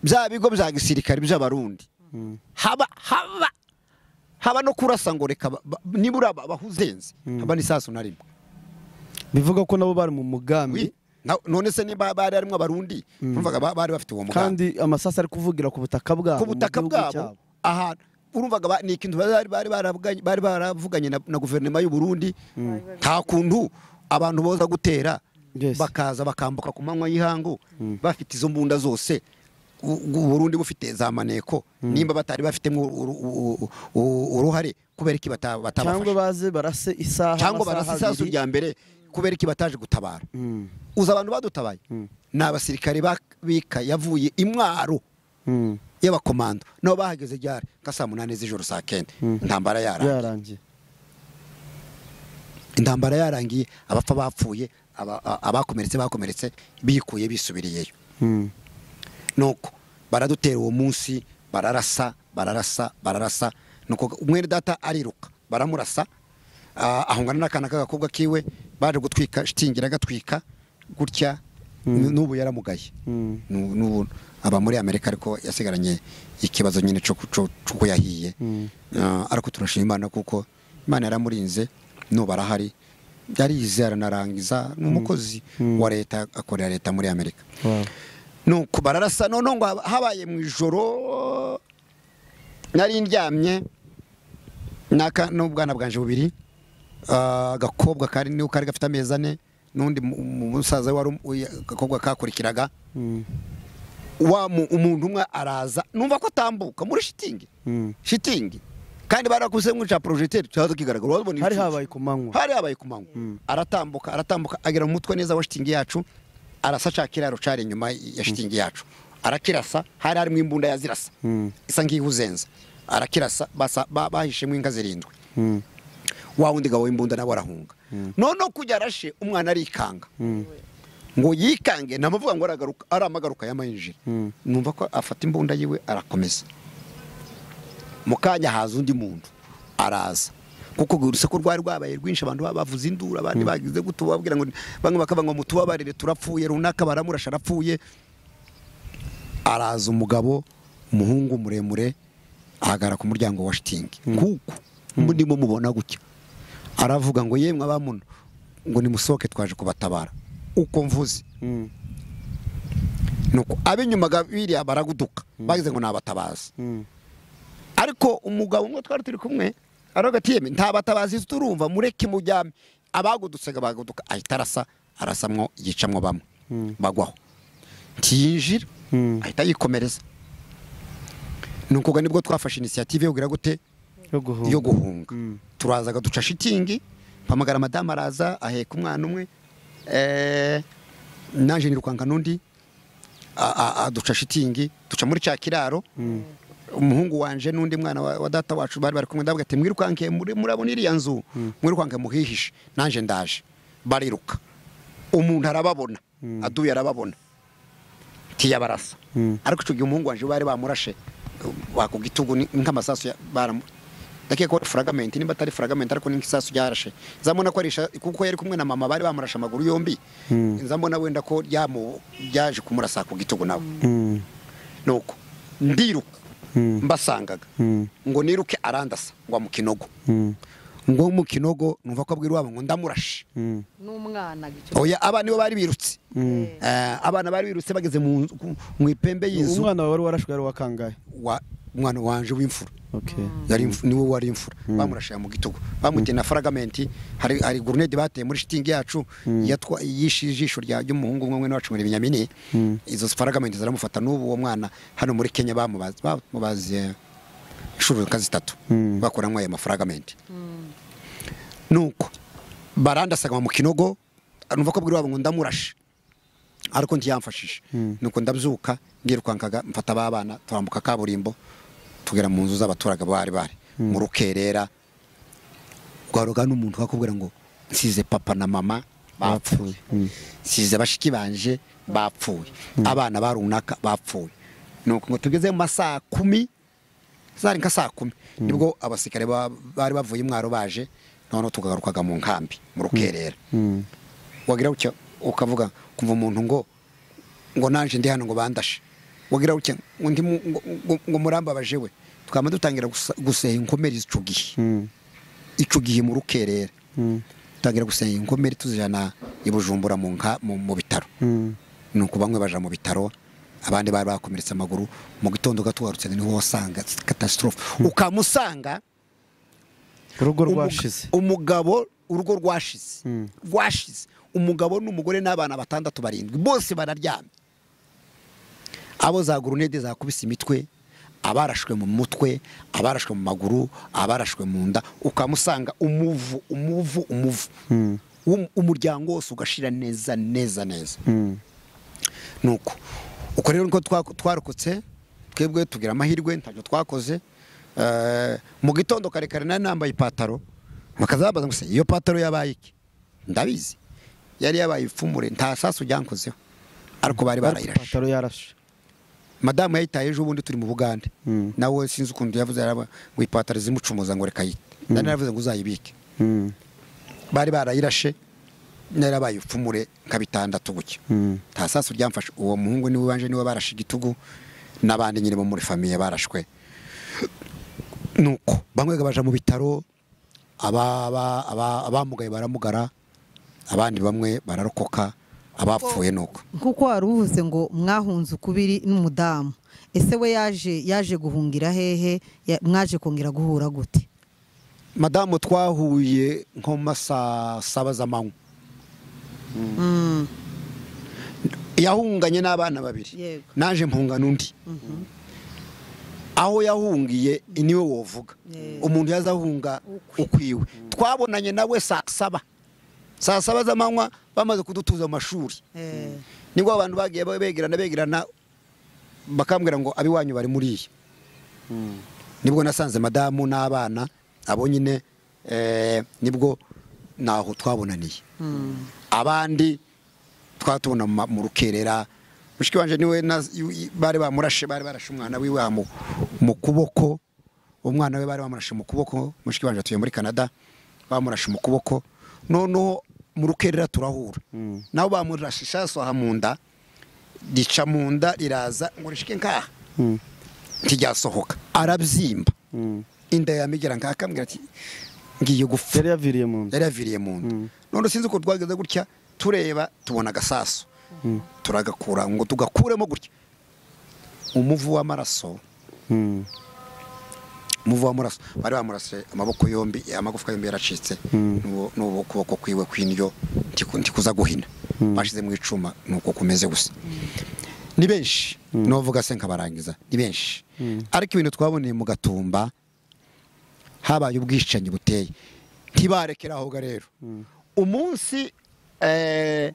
bya bigo bya gisirikare by'abarundi haba haba haba no kurasa ngo reka ba- ba- nibura aba- abahuzenze haba n'isasu na rimwe bivuga ko nabo bari mu mugambi Wi, na- none se niba bari harimo abarundi numvaga ba- bari bafite uwo mugambi kandi amasasu ari kuvugira ku butaka bwabo ku mu butaka gihugu bwabo cyabo. ahantu urumvaga ba- ni ikintu bari bari baravuganye- bari baravuganye na- na guverinoma y'u Burundi nta kuntu abantu boza gutera Yes. bakaza bakambuka ku manywa y'ihangu bafite izo mbunda zose u u- Burundi bufite za maneko nimba batari bafitemo uru- u- u- u- uruhare kubera iki bata- cyangwa batabafasha baze barase isaha cyangwa amasaha barasa isasu abiri. rya mbere kubera iki bataje gutabara Mm. uza abantu badutabaye ni abasirikare ba- bika yavuye i Mwaro Mm. y'abakomando nabo bahageze ryari nka saa munani z'ijoro saa kenda intambara yarangiye byarangiye intambara yarangiye abapfa bapfuye aba- a- abakomeretse bakomeretse bikuye bisubiriyeyo Mm. nuko baradutera uwo munsi bararasa bararasa bararasa nuko umwene data ariruka baramurasa ah, ahungana n'akana k'agakobwa kiwe baje gutwika shitingi agatwika gutya n'ubu yaramugaye Mm. Nu- n'ubu aba muri amerika ariko yasigaranye ikibazo nyine cy'uko yahiye Ah, ariko turashima imana kuko imana yaramurinze n'ubu arahari yarize aranarangiza ni umukozi wa leta akorera leta muri amerika Wow. nuko bararasa noneho ngo haba- habaye mu ijoro nari ndyamye n'aka- n'ubwana bwanje bubiri ah, agakobwa kari niho kari gafite amezi ane n'undi mu- mu- musaza we wari um- uya- agakobwa kakurikiraga Mm. wa mu- umuntu umwe araza numva ko atambuka muri shitingi Mm. shitingi kandi barakuze nk'uca porojegiteri cyaza kigaragara wabona hari ibicucu. habaye ku manywa hari habaye ku manywa aratambuka aratambuka agera mu mutwe neza wa shitingi yacu arasa ca kiraro cari inyuma ya shitingi yacu arakirasa hari harimo imbunda yazirasa Mm. isa nk'ihuzenza arakirasa basa- ba- bahishemo inka zirindwi Mm. wa wundi gabo w'imbunda nabo arahunga noneho kujya arashe umwana arikanga ngo yikange ntamuvuga ngo aragaruka aramagaruka yamayinjira Mm. numva ko afata imbunda yiwe arakomeza mu kanya haza undi muntu araza kuko urwo urusaku rwari rwabaye rwinshi abantu baba bavuza induru abandi bagize gutu bababwira ngo bamwe bakavuga ngo mutubabarire turapfuye runaka baramurasha arapfuye araza umugabo umuhungu muremure ahagara ku muryango wa shitingi kuko ndimo mubona gutya aravuga ngo yemwe abamuno ngo nimusohoke twaje kubatabara uko mvuze Mm. nuko ab'inyuma ga- biriya baraguduka bagize ngo nabatabaza Mm. ariko umugabo umwe twari turi kumwe aravuga ati yemwe nta batabazi turumva mureke mujyame abagudutse baguduka ahita arasa arasamwo yicamwo bamwe bagwaho ntiyinjira Mm. ahita yikomereza ni ukuvuga nibwo twafashe inisiyative yo kugira gute yo guhunga yo guhunga Mm. turazaga duca shitingi mpamagara madamu araza aheka umwana umwe eh, naje nirukanga n'undi a- a- a- duca shitingi duca muri cya kiraro umuhungu wanje n'undi mwana wa wa data wacu bari bari kumwe ndavuga ati mwirukanke muri- murabona iriya nzu mwirukanke muhihishe naje ndaje bariruka umuntu arababona aduye arababona tiyabarasa Mm. ariko icyo gihe umuhungu wanje bari bamurashe ku gitugu ni- nk'amasasu ya- baramu ndakeka ko ari furagamenti nimba atari furagamenti ariko ni nk'isasu ryarashe nzamubona ko ari isha- kuko yari kumwe na mama bari bamurashe amaguru yombi nzamubona wenda ko ryamu- ryaje kumurasa ku gitugu nawe Mm. nuko ndiruka Mm. mbasangaga Mm. ngo niruke arandasa ngo amukinogo Mm. ngo mu kinogo numva ko abwira iwabo ngo ndamurashe Mm. n'umwana gicu oya abana nibo bari birutse Mm. Eh, Eh, abana bari birutse bageze mu nzu- ku- mu ipembe y'inzu umwana wawe wari warashwe yari wakangaye wa- umwana wanje w'imfura okay yari imfu- niwe wari imfura bamurashaya mu gitugu bamuteye na faragamenti hari hari guruneti bateye muri shitingi yacu yatwa yishe ijisho rya ry'umuhungu umwe mwene wacu muri binyamini izo faragamenti ziramufata n'ubu uwo mwana hano muri Kenya bamubaze bamubaze inshuro nka zitatu bakuramo aya mafaragamenti nuko barandasaga mu kinogo numva ko bwira wabo ngo ndamurashe ariko ntiyamfashije nuko ndabyuka ndirukankaga mfata ba bana turambuka kaburimbo tugera mu nzu z'abaturage bari bari mu rukerera rwaroga n'umuntu wakubwira ngo nsize papa na mama bapfuye nsize bashiki banje bapfuye abana ba runaka bapfuye nuko ngo tugeze mu masaha kumi zari nka saa kumi nibwo abasirikare ba- bari bavuye imwaro baje noneho tukagarukaga mu nkambi mu rukerera Mm. wagira gutya ukavuga kumva umuntu ngo ngo nanje ndi hano ngo bandashe wagira gutya ngo ndi mu- ngo- ngo- ngo murambabaje we twama dutangira gusa- guseha inkomere ico gihe Mm. ico gihe mu rukerera Mm. dutangira guseha inkomere tuzijana i bujumbura mu nka mu mu bitaro Mm. nuko bamwe baja mu bitaro abandi bari bakomeretse amaguru mu gitondo gatugarutse niho wasanga catastrophe ukamusanga urugo Umug- rwashize umugabo urugo rwashize Mm. rwashize umugabo n'umugore n'abana batandatu barindwi bose bararyamye abo za gurunede zakubise imitwe abarashwe mu mutwe abarashwe mu maguru abarashwe mu nda ukamusanga umuvu umuvu umuvu W'um- umuryango wose ugashira neza neza neza Mm. nuko uko rero niko twa- twarokotse twebwe tugira amahirwe ntabyo twakoze Eh, mu gitondo kare kare nari nambaye ipataro bakazabaza ngo se iyo pataro yabaye iki ndabizi yari yabaye ifumure nta sasu ryankozeho ariko bari barayirashe ipataro yarashe madamu yayitaye ejo bundi turi mu bugande Mm. nawe sinzi ukuntu yavuze yaraba ngo ipataro zimucumuza ngo reka yite nari naravuze ngo uzayibike Mm. bari barayirashe narabaye ipfumure nka bitandatu gutya Mm. nta sasu ryamfashe uwo muhungu niwe banje niwe barashe igitugu n'abandi nyine bo muri famiye barashwe nuko bamwe baja mu bitaro aba- aba- aba- abamugaye baramugara abandi bamwe bararokoka abapfuye nuko nk'uko wari uvuze ngo mwahunze ukubiri n'umudamu ese we yaje yaje guhungira hehe Ya- mwaje kongera guhura gute madamu twahuye nko mu masaa saba z'amanywa Mm. yahunganye n'abana babiri Yego. naje mpungana undi aho yahungiye niwe wovuga Yeah. umuntu yazahunga ukwiwe twabonanye nawe saa saba saa saba z'amanywa bamaze kudutuza mu mashuri Eh, nibwo abantu bagiye begerana begerana bakambwira ngo abiwanyu bari muriya nibwo nasanze madamu n'abana abo nyine eh, nibwo naho twabonaniye mm. abandi twatubona mu ma- mu rukerera mushiki wanje niwe na- yu- yu- bari bamurashe bari barashe umwana wiwe amu- mu kuboko umwana we bari bamurashe mu kuboko mushiki wanje atuye muri Canada bamurashe mu kuboko noneho mu rukerera turahura nabo bamurashe isasu aha mu nda rica mu nda riraza ngo rishike nkaha Mm. ntiryasohoka arabyimba Mm. inda yamigera nkaha akambwira ati ngiye gupfa yari yaviriye mu nda yari yaviriye mu nda none sinzi uko twageze gutya tureba tubona agasasu turagakura ngo tugakuremo gutya umuvu w'amaraso Mm. umuvu w'amaraso bari bamurase amaboko yombi amagufwa yombi yaracitse n'ubu- n'ubu ukuboko kwiwe kw'indyo ntiku- ntikuza guhina bashyize mu icuma ni uko kumeze gusa ni benshi n'uwavuga se nkabarangiza ni benshi ariko ibintu twaboneye mu gatumba habaye ubwicanyi buteye ntibarekera aho ga rero umunsi eh,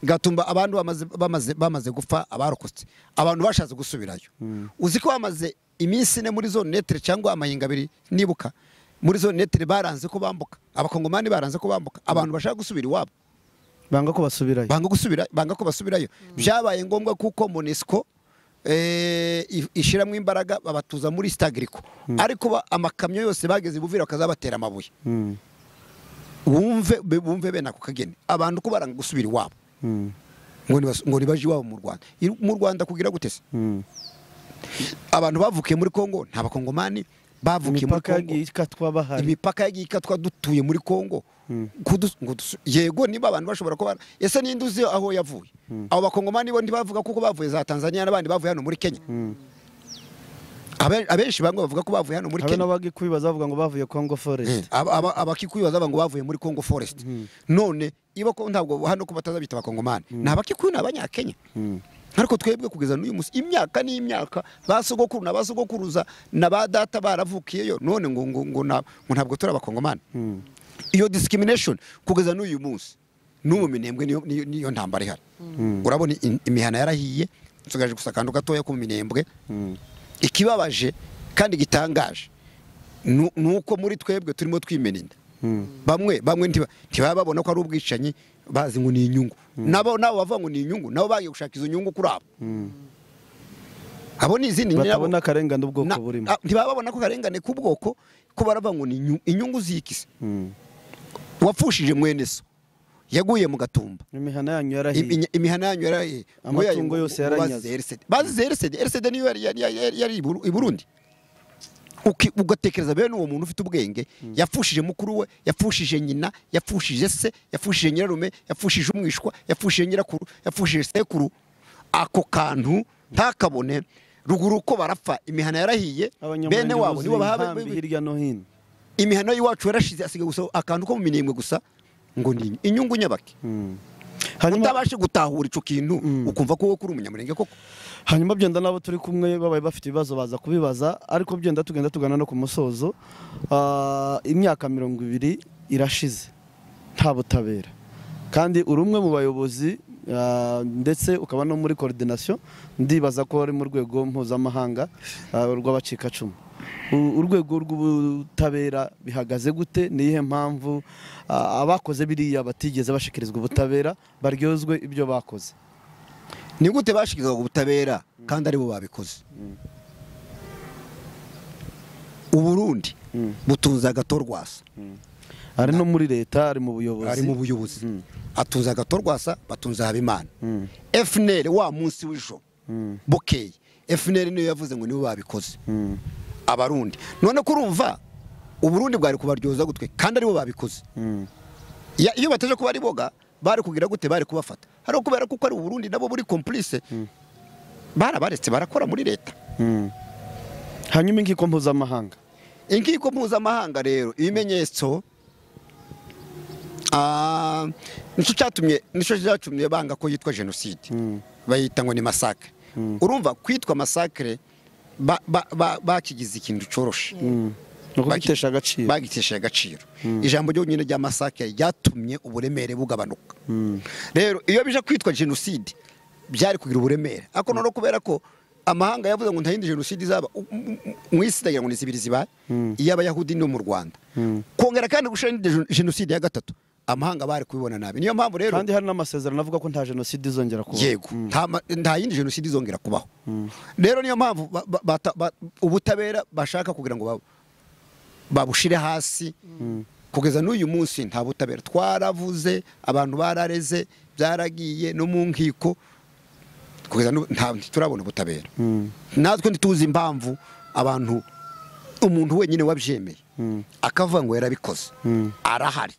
gatumba abantu bamaze, bamaze, bamaze gupfa abarokotse abantu bashatse gusubirayo uzi ko bamaze iminsi ine muri zone netere cyangwa amahinga abiri nibuka muri zone netere baranze ko bambuka abakongomani baranze ko bambuka abantu bashaka gusubira iwabo banga ko basubirayo banga gusubira banga ko basubirayo byabaye ngombwa kuko monesco eh, i- ishiramo imbaraga babatuza muri stagriko ariko ba- amakamyo yose bageze i buvira bakazabatera amabuye Mm. wumve be- bumve bene ako kageni abantu ko baranga gusubira iwabo Mm. ngo nibas- ngo nibaje iwabo mu rwanda I- mu rwanda kugira gute se Mm. abantu bavukiye muri kongo nta bakongomani bavukiye muri imipaka kongo yagiye ikatwa bahari imipaka yagiye ikatwa dutuye muri kongo Kudu- ngo dusu- yego niba abantu bashobora kuba ese ninde uzi aho yavuye abo bakongomani bo ntibavuga kuko bavuye za tanzania n'abandi bavuye hano muri kenya Abe- abenshi bamwe bavuga ko bavuye hano muri habe kenya n'abagikwibaza bavuga ngo bavuye congo forest Aba- aba- abakikuyu bazaba ngo bavuye muri congo forest none iba ko ntabwo hano ko batazabita abakongomani ni abakikuyu ni abanyakenya ariko twebwe kugeza n'uyu munsi imyaka n'imyaka ba sogokuru na ba sogokuruza na ba data baravukiyeyo none ngo ngo ngo na- ngo ntabwo turi abakongomani iyo discrimination kugeza n'uyu munsi n'ubu minembwe niyo- niyo niyo ntambara ihari urabona i- imihana yarahiye nsigaje gusa akantu gatoya ku minembwe ikibabaje kandi gitangaje nu- ni uko muri twebwe turimo twimena inda bamwe bamwe ntiba- ntibaba babona ko ari ubwicanyi bazi ngo ni inyungu nabo nabo bavuga ngo ni inyungu nabo bagiye gushaka izo nyungu kuri abo abo ni izindi nyabo- batabona akarengane ubwoko na- burimo ah, ntibaba babona ko karengane k'ubwoko ko baravuga ngo ni inyu- inyungu zikise wapfushije mwene so yaguye mu gatumba imihana yanyu Im- yarahiye inya- imihana yanyu yaraye Amatungo yose yaranyaze. bazize erisede erisede niyo yari yari- yari yari i Buru- i burundi Uki- ugatekereza bene uwo muntu ufite ubwenge yapfushije mukuru we yapfushije nyina yapfushije se yapfushije nyirarume yapfushije umwishwa yapfushije nyirakuru yapfushije sekuru ako kantu ntakabone ruguru ko barapfa imihana yarahiye bene wabo nibo bahaba inkambi hirya no hino imihana y'iwacu yarashize asigaye gusa akantu ko mu minembwe gusa ngo ni inyungu nyabake hanyuma utabashe gutahura icyo kintu ukumva ko wowe uri umunyamurenge koko hanyuma byenda n'abo turi kumwe babaye bafite ibibazo baza kubibaza ariko byenda tugenda tugana no ku musozo Ah, imyaka mirongo ibiri irashize nta butabera kandi uri umwe mu bayobozi ah, ndetse ukaba no muri koordinasiyo ndibaza ko wari mu rwego mpuzamahanga ah, rw'abacikacumu U- urwego rw'ubutabera bihagaze gute ni iyihe mpamvu ah, abakoze biriya batigeze bashyikirizwa ubutabera baryozwe ibyo bakoze ni gute bashyikirizwaga ubutabera kandi aribo babikoze uburundi butunze agato rwasa ari no muri leta ari mu buyobozi ari mu buyobozi atunze agato rwasa batunze habimana fnr wa munsi w'ijoro bukeye fnr niyo yavuze ngo nibo babikoze abarundi none ko urumva uburundi bwari kubaryoza gutwe kandi aribo babikoze Ya- iyo bataje kuba ari boga bari kugira gute bari kubafata hari kubera kuko ari uburundi nabo buri complice barabaretse barakora muri leta hanyuma inkiko mpuzamahanga inkiko mpuzamahanga rero ibimenyetso ah, nicyo cyatumye nicyo cyatumye banga ko yitwa jenoside bayita ngo ni masakare urumva kwitwa masakare ba- ba- ba- bakigize ikintu cyoroshe ni ukugitesha agaciro bagitesheje agaciro ijambo ryonyine rya masakare ryatumye uburemere bugabanuka rero iyo bije kwitwa jenoside byari kugira uburemere ariko noneho kubera ko amahanga yavuze ngo nta yindi jenoside izaba u- u- u- mu isi ndagira ngo ni zibiri zibaye iy'abayahudi no mu rwanda kongera kandi gushira indi gen- jenoside ya gatatu amahanga bari kubibona nabi niyo mpamvu rero kandi hari n'amasezerano avuga ko nta jenoside izongera kuba yego nta ma- nta yindi jenoside izongera kubaho rero niyo mpamvu ba- ba- bata- ba- ubutabera bashaka kugira ngo ba- babushire hasi kugeza n'uyu munsi nta butabera twaravuze abantu barareze byaragiye no mu nkiko kugeza n'ubu nta turabona ubutabera natwe ntituzi impamvu abantu umuntu wenyine wabyemeye akavuga ngo yarabikoze arahari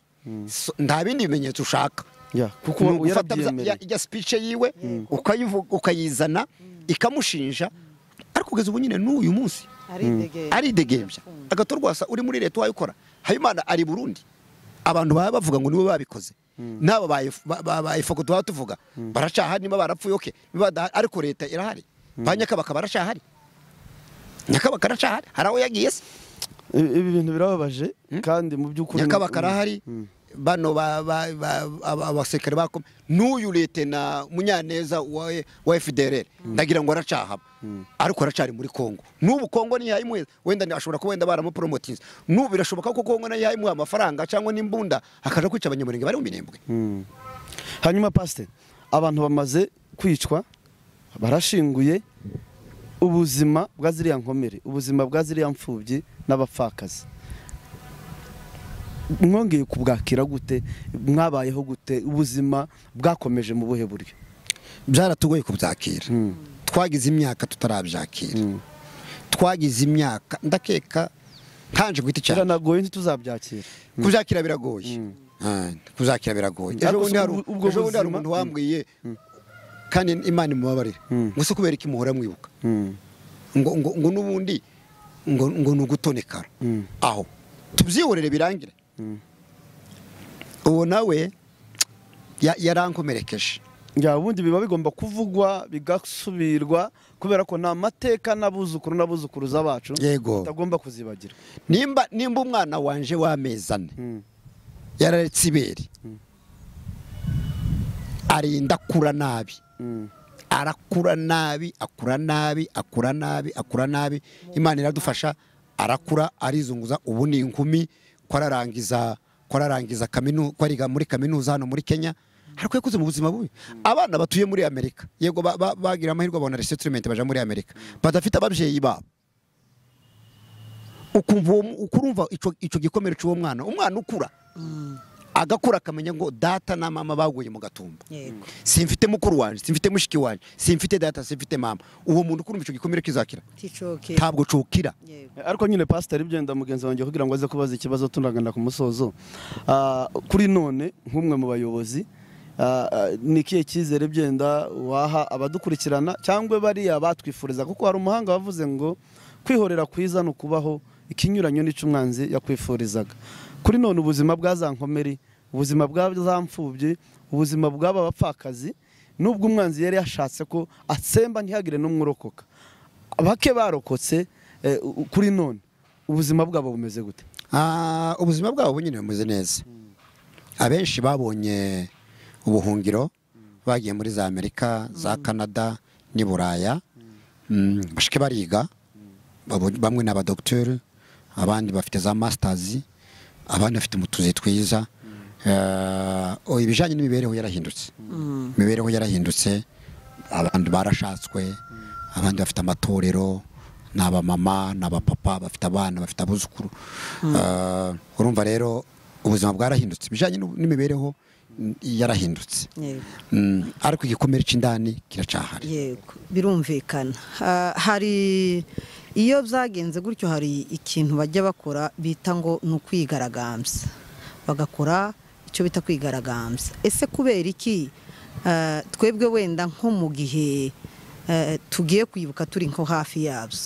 So, nta bindi bimenyetso ushaka Ya, kuko ni ugufata yarabyemereye. bya- ijya speech yiwe ukayivu- ukayizana ikamushinja ariko kugeza ubu nyine n'uyu munsi aridegembya agato rwasa uri muri leta wayikora habimana ari burundi abantu baba bavuga ngo nibo babikoze n'abo bayifoko tuba tuvuga baracahari niba barapfuye oke niba badahari, ariko leta irahari ba nyakabaka baracahari nyakabaka aracahari hari aho yagiye se I- ibi bintu birababaje kandi mu by'ukuri nyakabaka arahari bano ba- ba- ba- aba- abasekare bakoma n'uyu letena munyaneza wa wa fdrr ndagira ngo aracahaba ariko aracari muri kongo n'ubu kongo niyayimuhe wenda ni- ashobora kuba wenda baramuporomotinze n'ubu birashoboka ko kongo nayo yayimuha amafaranga cyangwa n'imbunda akaja kwica abanyamurenge bari mu minembwe hanyuma pasite abantu bamaze kwicwa barashinguye ubuzima bwa ziriya nkomere ubuzima bwa ziriya mfubyi n'abapfakazi mwongeye kubwakira gute mwabayeho gute ubuzima bwakomeje mu buhe buryo byaratugoye kubyakira twagize imyaka tutarabyakira twagize imyaka ndakeka ntanjye guhita cyane biranagoye ntituzabyakira kuzakira biragoye Ah, kuzakira biragoye Ariko ejo bundi si hari ubwo- ubwo ejo bundi buzima- hari umuntu wambwiye kandi imana imubabarire Mm. ngo si kubera iki muhora mwibuka Mm. ngo ngo ngo n'ubundi ngo ngo ni ugutonekara Mm. aho tubyihorere birangire uwo nawe ya- yarankomerekeje Ya, ubundi biba bigomba kuvugwa bigasubirwa kubera ko ni amateka n'abuzukuru n'abuzukuruza bacu yego tutagomba kuzibagira nimba nimba umwana wanje w'amezi ane Mm. yararetse ibere arinda akura nabi Mm. arakura nabi akura nabi akura nabi akura nabi imana iradufasha arakura arizunguza ubu ni inkumi ko ararangiza ko ararangiza kaminu- ko ariga muri kaminuza hano muri kenya ariko yakuze mu buzima bubi abana batuye muri amerika yego ba- ba- bagira amahirwe babona resetirumenti baja muri amerika badafite ababyeyi babo ukumva uwo mu- ukurumva ico- ico gikomere cy'uwo mwana umwana ukura agakura akamenya ngo data na mama baguye mu gatumba yego simfite mukuru wanjye simfite mushiki wanjye simfite data simfite mama uwo muntu ukurumva icyo gikomere kizakira ticoke ntabwo cukira yego ariko nyine pasiteri byenda mugenzi wanjye kugira ngo aze kubaza ikibazo tunagana ku musozo Ah, kuri none nk'umwe mu bayobozi ah, ah, ni ikihe cyizere byenda waha abadukurikirana cyangwa bariya batwifuriza kuko hari umuhanga wavuze ngo kwihorera kwiza ni ukubaho ikinyuranyo n'icyo umwanzi yakwifurizaga kuri none ubuzima bwa za nkomeri ubuzima bwa za mfubyi ubuzima bw'aba bapfakazi n'ubwo umwanzi yari yashatse ko atsemba ntihagire n'umwe urokoka bake barokotse eh, u- kuri none ubuzima bwabo bumeze gute Ah, ubuzima bwabo bunyine bumeze neza abenshi babonye ubuhungiro bagiye muri za amerika za canada n'i buraya Mm, bashike bariga Babo- bamwe ni abadogiteri abandi bafite za masitazi abandi bafite utuzi twiza Eh, oh, ibijyanye n'imibereho yarahindutse imibereho yarahindutse abantu barashatswe abandi bafite amatorero ni abamama ni abapapa bafite abana bafite abuzukuru Eh, urumva rero ubuzima bwarahindutse ibijyanye n'u- n'imibereho mm, yarahindutse yego Mm, ariko igikomere cy'indani kiracahari yego birumvikana Ha- hari iyo byagenze gutyo hari ikintu bajya bakora bita ngo ni ukwigaragambya bagakora icyo bita kwigaragambya ese kubera iki eh, twebwe wenda nko mu gihe eh, tugiye kwibuka turi nko hafi yabyo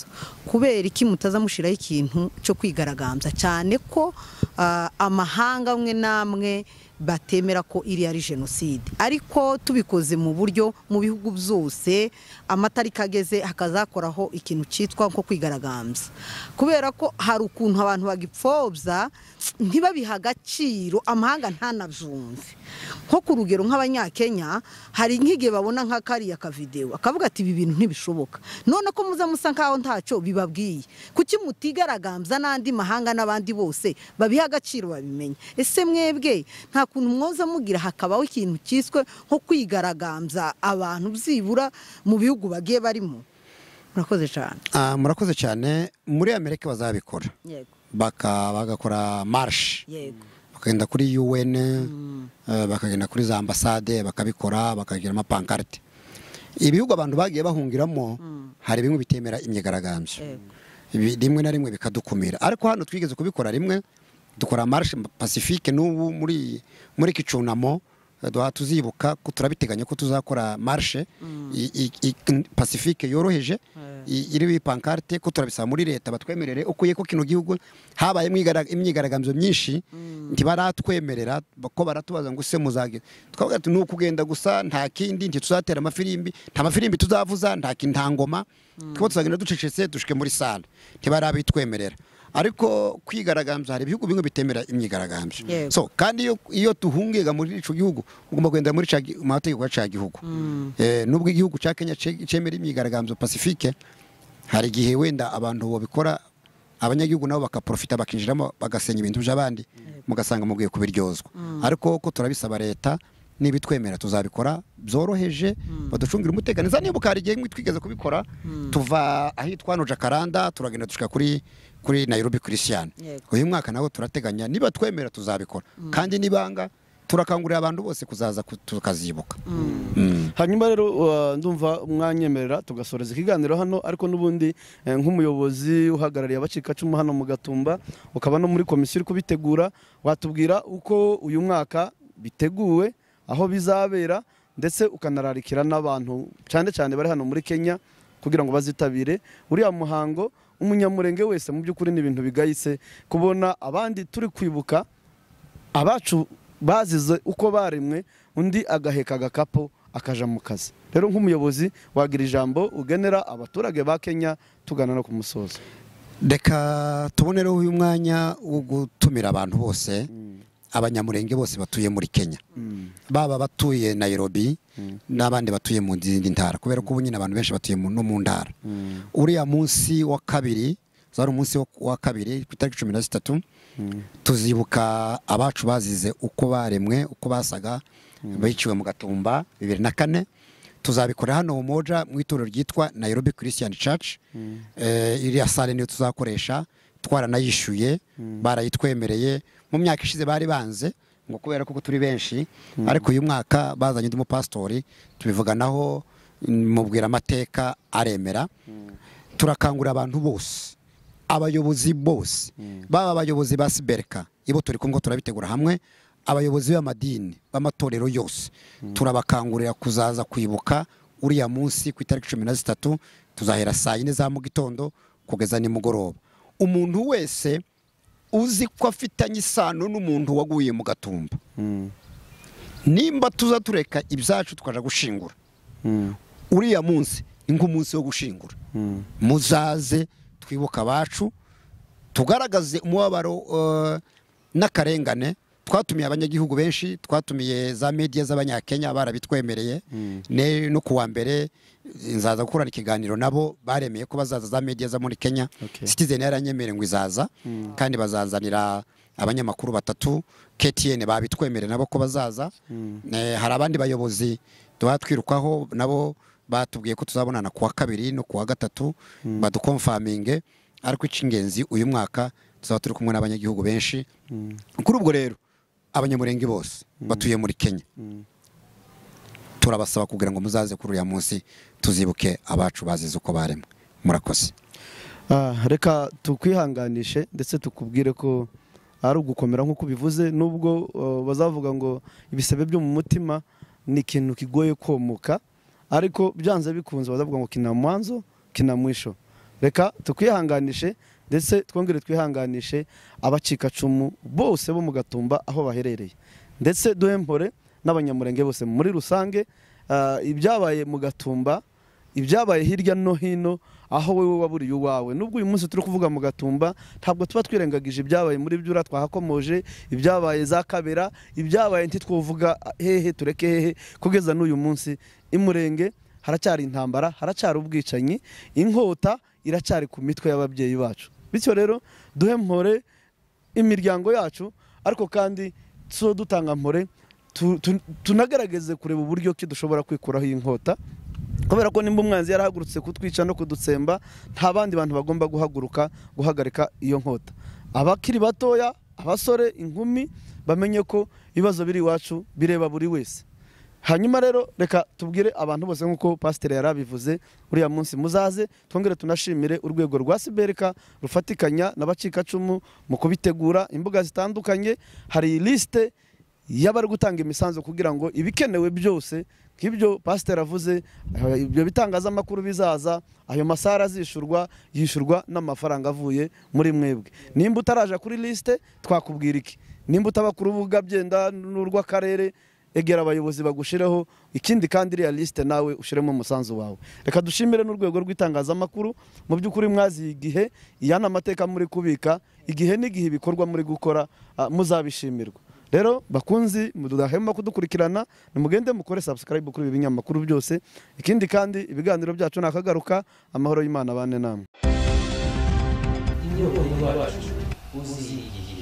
kubera iki mutaza mushyiraho ikintu cyo kwigaragambya cyane ko eh, amahanga amwe n'amwe batemera ko iriya ari jenoside ariko tubikoze mu buryo mu bihugu byose amatariki ageze hakazakoraho ikintu cyitwa nko kwigaragambya kubera ko hari ukuntu abantu bagipfobya ntibabiha agaciro amahanga ntanabyumve nko ku rugero nk'abanyakenya hari nk'igihe babona nka kariya kavidewo akavuga ati ibi bintu ntibishoboka none ko muza musa nkaho ntacyo bibabwiye kuki mutigaragambya n'andi mahanga n'abandi bose babiha agaciro babimenye ese mwebwe nta kuntu mwoza mugira hakabaho ikintu cyiswe nko kwigaragambya abantu byibura mu bihugu bagiye barimo murakoze cyane Ah, murakoze cyane muri amerika bazabikora yego baka bagakora marshi yego bakagenda kuri UN eh, bakagenda kuri za ambasade bakabikora bakagira amapankarite ibihugu abantu bagiye bahungiramo hari bimwe bitemera imyigaragambyo Yego. Ibi- rimwe na rimwe bikadukumira ariko hano twigeze kubikora rimwe dukora marche pacifique n'ubu muri muri iki cyunamo eh, duha- tuzibuka ko turabiteganya ko tuzakora marche i- i- i- pacifique yoroheje i- iriho ipankarte ko turabisaba muri leta batwemerere ukuye ko kino gihugu habayemo igara- imyigaragambyo myinshi ntibaratwemerera ba- ko baratubaza ngo use muzagera twavuga ati ni ukugenda gusa nta kindi ntituzatera amafirimbi nta mafirimbi tuzavuza nta ki- nta ngoma twaba tuzagenda ducecetse dushike muri sale ntibarabitwemerera ariko kwigaragambya hari ibihugu bimwe bitemera imyigaragambyo Yego. so kandi iyo, iyo tuhungega muri ico gihugu ugomba kugendera muri ca gi- mu mategeko ya ca gihugu eh, nubwo igihugu ca Kenya ce- cemera imyigaragambyo pacifique hari igihe wenda abantu babikora abanyagihugu nabo bakaprofita bakinjiramo bagasenya ibintu by'abandi mugasanga mugiye kubiryozwa ariko ko turabisaba leta niba itwemera tuzabikora byoroheje baducungira umutekano za niba ukari igihe twigeze kubikora tuva ahitwa hano jakaranda turagenda dushika kuri kuri nairobi christian Yego. uyu mwaka nawe turateganya niba twemera tuzabikora kandi nibanga turakangurira abantu bose kuzaza ku- tukazibuka Mm. hanyuma rero uh, ndumva mwanyemerera tugasoreza ikiganiro hano ariko n'ubundi eh, nk'umuyobozi uhagarariye abacikacumu hano mu gatumba ukaba no muri komisiyo uri kubitegura watubwira uko uyu mwaka biteguwe aho bizabera ndetse ukanararikira n'abantu cyane cyane bari hano muri kenya kugira ngo bazitabire uriya muhango umunyamurenge wese mu by'ukuri ni ibintu bigayitse kubona abandi turi kwibuka abacu bazize uko baremwe undi agaheka agakapu akaja mu kazi rero nk'umuyobozi wagira ijambo ugenera abaturage ba kenya tugana no ku musozo reka tubonereho uyu mwanya wo gutumira abantu bose abanyamurenge bose batuye muri kenya baba abatuye nairobi n'abandi batuye mu zindi ntara kubera ko ubu nyine abantu benshi batuye mu- no mu ntara uriya munsi wa kabiri zari umunsi wo- wa kabiri ku itariki cumi na zitatu tuzibuka abacu bazize uko baremwe uko basaga biciwe mu gatumba bibiri na kane tuzabikora hano mu moja mu itorero ryitwa nairobi christian church Eh, iriya sale niyo tuzakoresha twaranayishyuye barayitwemereye mu myaka ishize bari banze ngo kubera ko turi benshi ariko uyu mwaka bazanye undi mupasitori tubivuganaho mubwira amateka aremera turakangurira abantu bose abayobozi bose baba abayobozi ba siberika ibo turi kumwe turabitegura hamwe abayobozi b'amadini b'amatorero yose turabakangurira kuzaza kwibuka uriya munsi ku itariki cumi na zitatu tuzahera saa yine za mu gitondo kugeza nimugoroba umuntu wese uzi ko afitanye isano n'umuntu waguye mu gatumba nimba tuza tureka ibyacu tukaja gushingura uriya munsi ni nk'umunsi wo gushingura muzaze twibuka abacu tugaragaze umubabaro eh, n'akarengane twatumiye abanyagihugu benshi twatumiye za media z'abanyakenya barabitwemereye Ne- no kuwa mbere nzaza gukorana ikiganiro nabo baremeye ko bazaza za media zo muri kenya Okay. citizen yaranyemereye ngo izaza kandi bazazanira abanyamakuru batatu ktn babitwemereye nabo ko bazaza Eh, hari abandi bayobozi tuba twirukaho nabo batubwiye ko tuzabonana ku wa kabiri no ku wa gatatu badukomfaminge ariko icy'ingenzi uyu mwaka tuzaba turi kumwe n'abanyagihugu benshi kuri ubwo rero abanyamurenge bose batuye muri kenya turabasaba kugira ngo muzaze kuri uriya munsi tuzibuke abacu bazize uko baremwe murakoze Ah, reka tukwihanganishe ndetse tukubwire ko ari ugukomera nk'uko ubivuze nubwo uh, bazavuga ngo ibisebe byo mu mutima ni ikintu kigoye komoka ariko byanze bikunze bazavuga ngo kina mwanzo kina mwisho reka tukwihanganishe ndetse twongere twihanganishe abacikacumu bose bo mu gatumba aho baherereye ndetse duhempore n'abanyamurenge bose muri rusange ah, ibyabaye mu gatumba ibyabaye hirya no hino aho wowe waburiye uwawe nubwo uyu munsi turi kuvuga mu gatumba ntabwo tuba twirengagije ibyabaye muri byura twahakomoje ibyabaye za kabera ibyabaye ntitwavuga hehe tureke hehe kugeza n'uyu munsi imurenge haracyari intambara haracyari ubwicanyi inkota iracyari ku mitwe y'ababyeyi bacu bityo rero duhe mpore imiryango yacu ariko kandi so dutanga mpore tu- tu- tunagerageze kureba uburyo ki dushobora kwikuraho iyi nkota kubera ko nimba umwanzi yarahagurutse kutwica no kudutsemba nta bandi bantu bagomba guhaguruka guhagarika iyo nkota abakiri batoya abasore inkumi bamenye ko ibibazo biri iwacu bireba buri wese hanyuma rero reka tubwire abantu bose nk'uko pasiteri yari abivuze uriya munsi muzaze twongere tunashimire urwego rwa siberika rufatikanya n'abacikacumu mu kubitegura imbuga zitandukanye hari lisite y'abari gutanga imisanzu kugira ngo ibikenewe byose nk'ibyo pasiteri avuze eh, ibyo bitangazamakuru bizaza ayo masara azishurwa yishyurwa n'amafaranga avuye muri mwebwe nimba utaraja kuri lisite twakubwira iki nimba utaba ku rubuga byenda n'urw'akarere egera abayobozi bagushiraho ikindi kandi iriya lisite nawe ushiremo umusanzu wawe reka dushimire n'urwego rw'itangazamakuru mu by'ukuri mwaziye igihe iya ni amateka muri kubika igihe n'igihe ibikorwa muri gukora ah, muzabishimirwa rero bakunzi mudahema kudukurikirana nimugende mukore subscribe kuri ibi binyamakuru byose ikindi kandi ibiganiro byacu nakagaruka amahoro y'imana bane namwe inyota y'uwacu uzihiye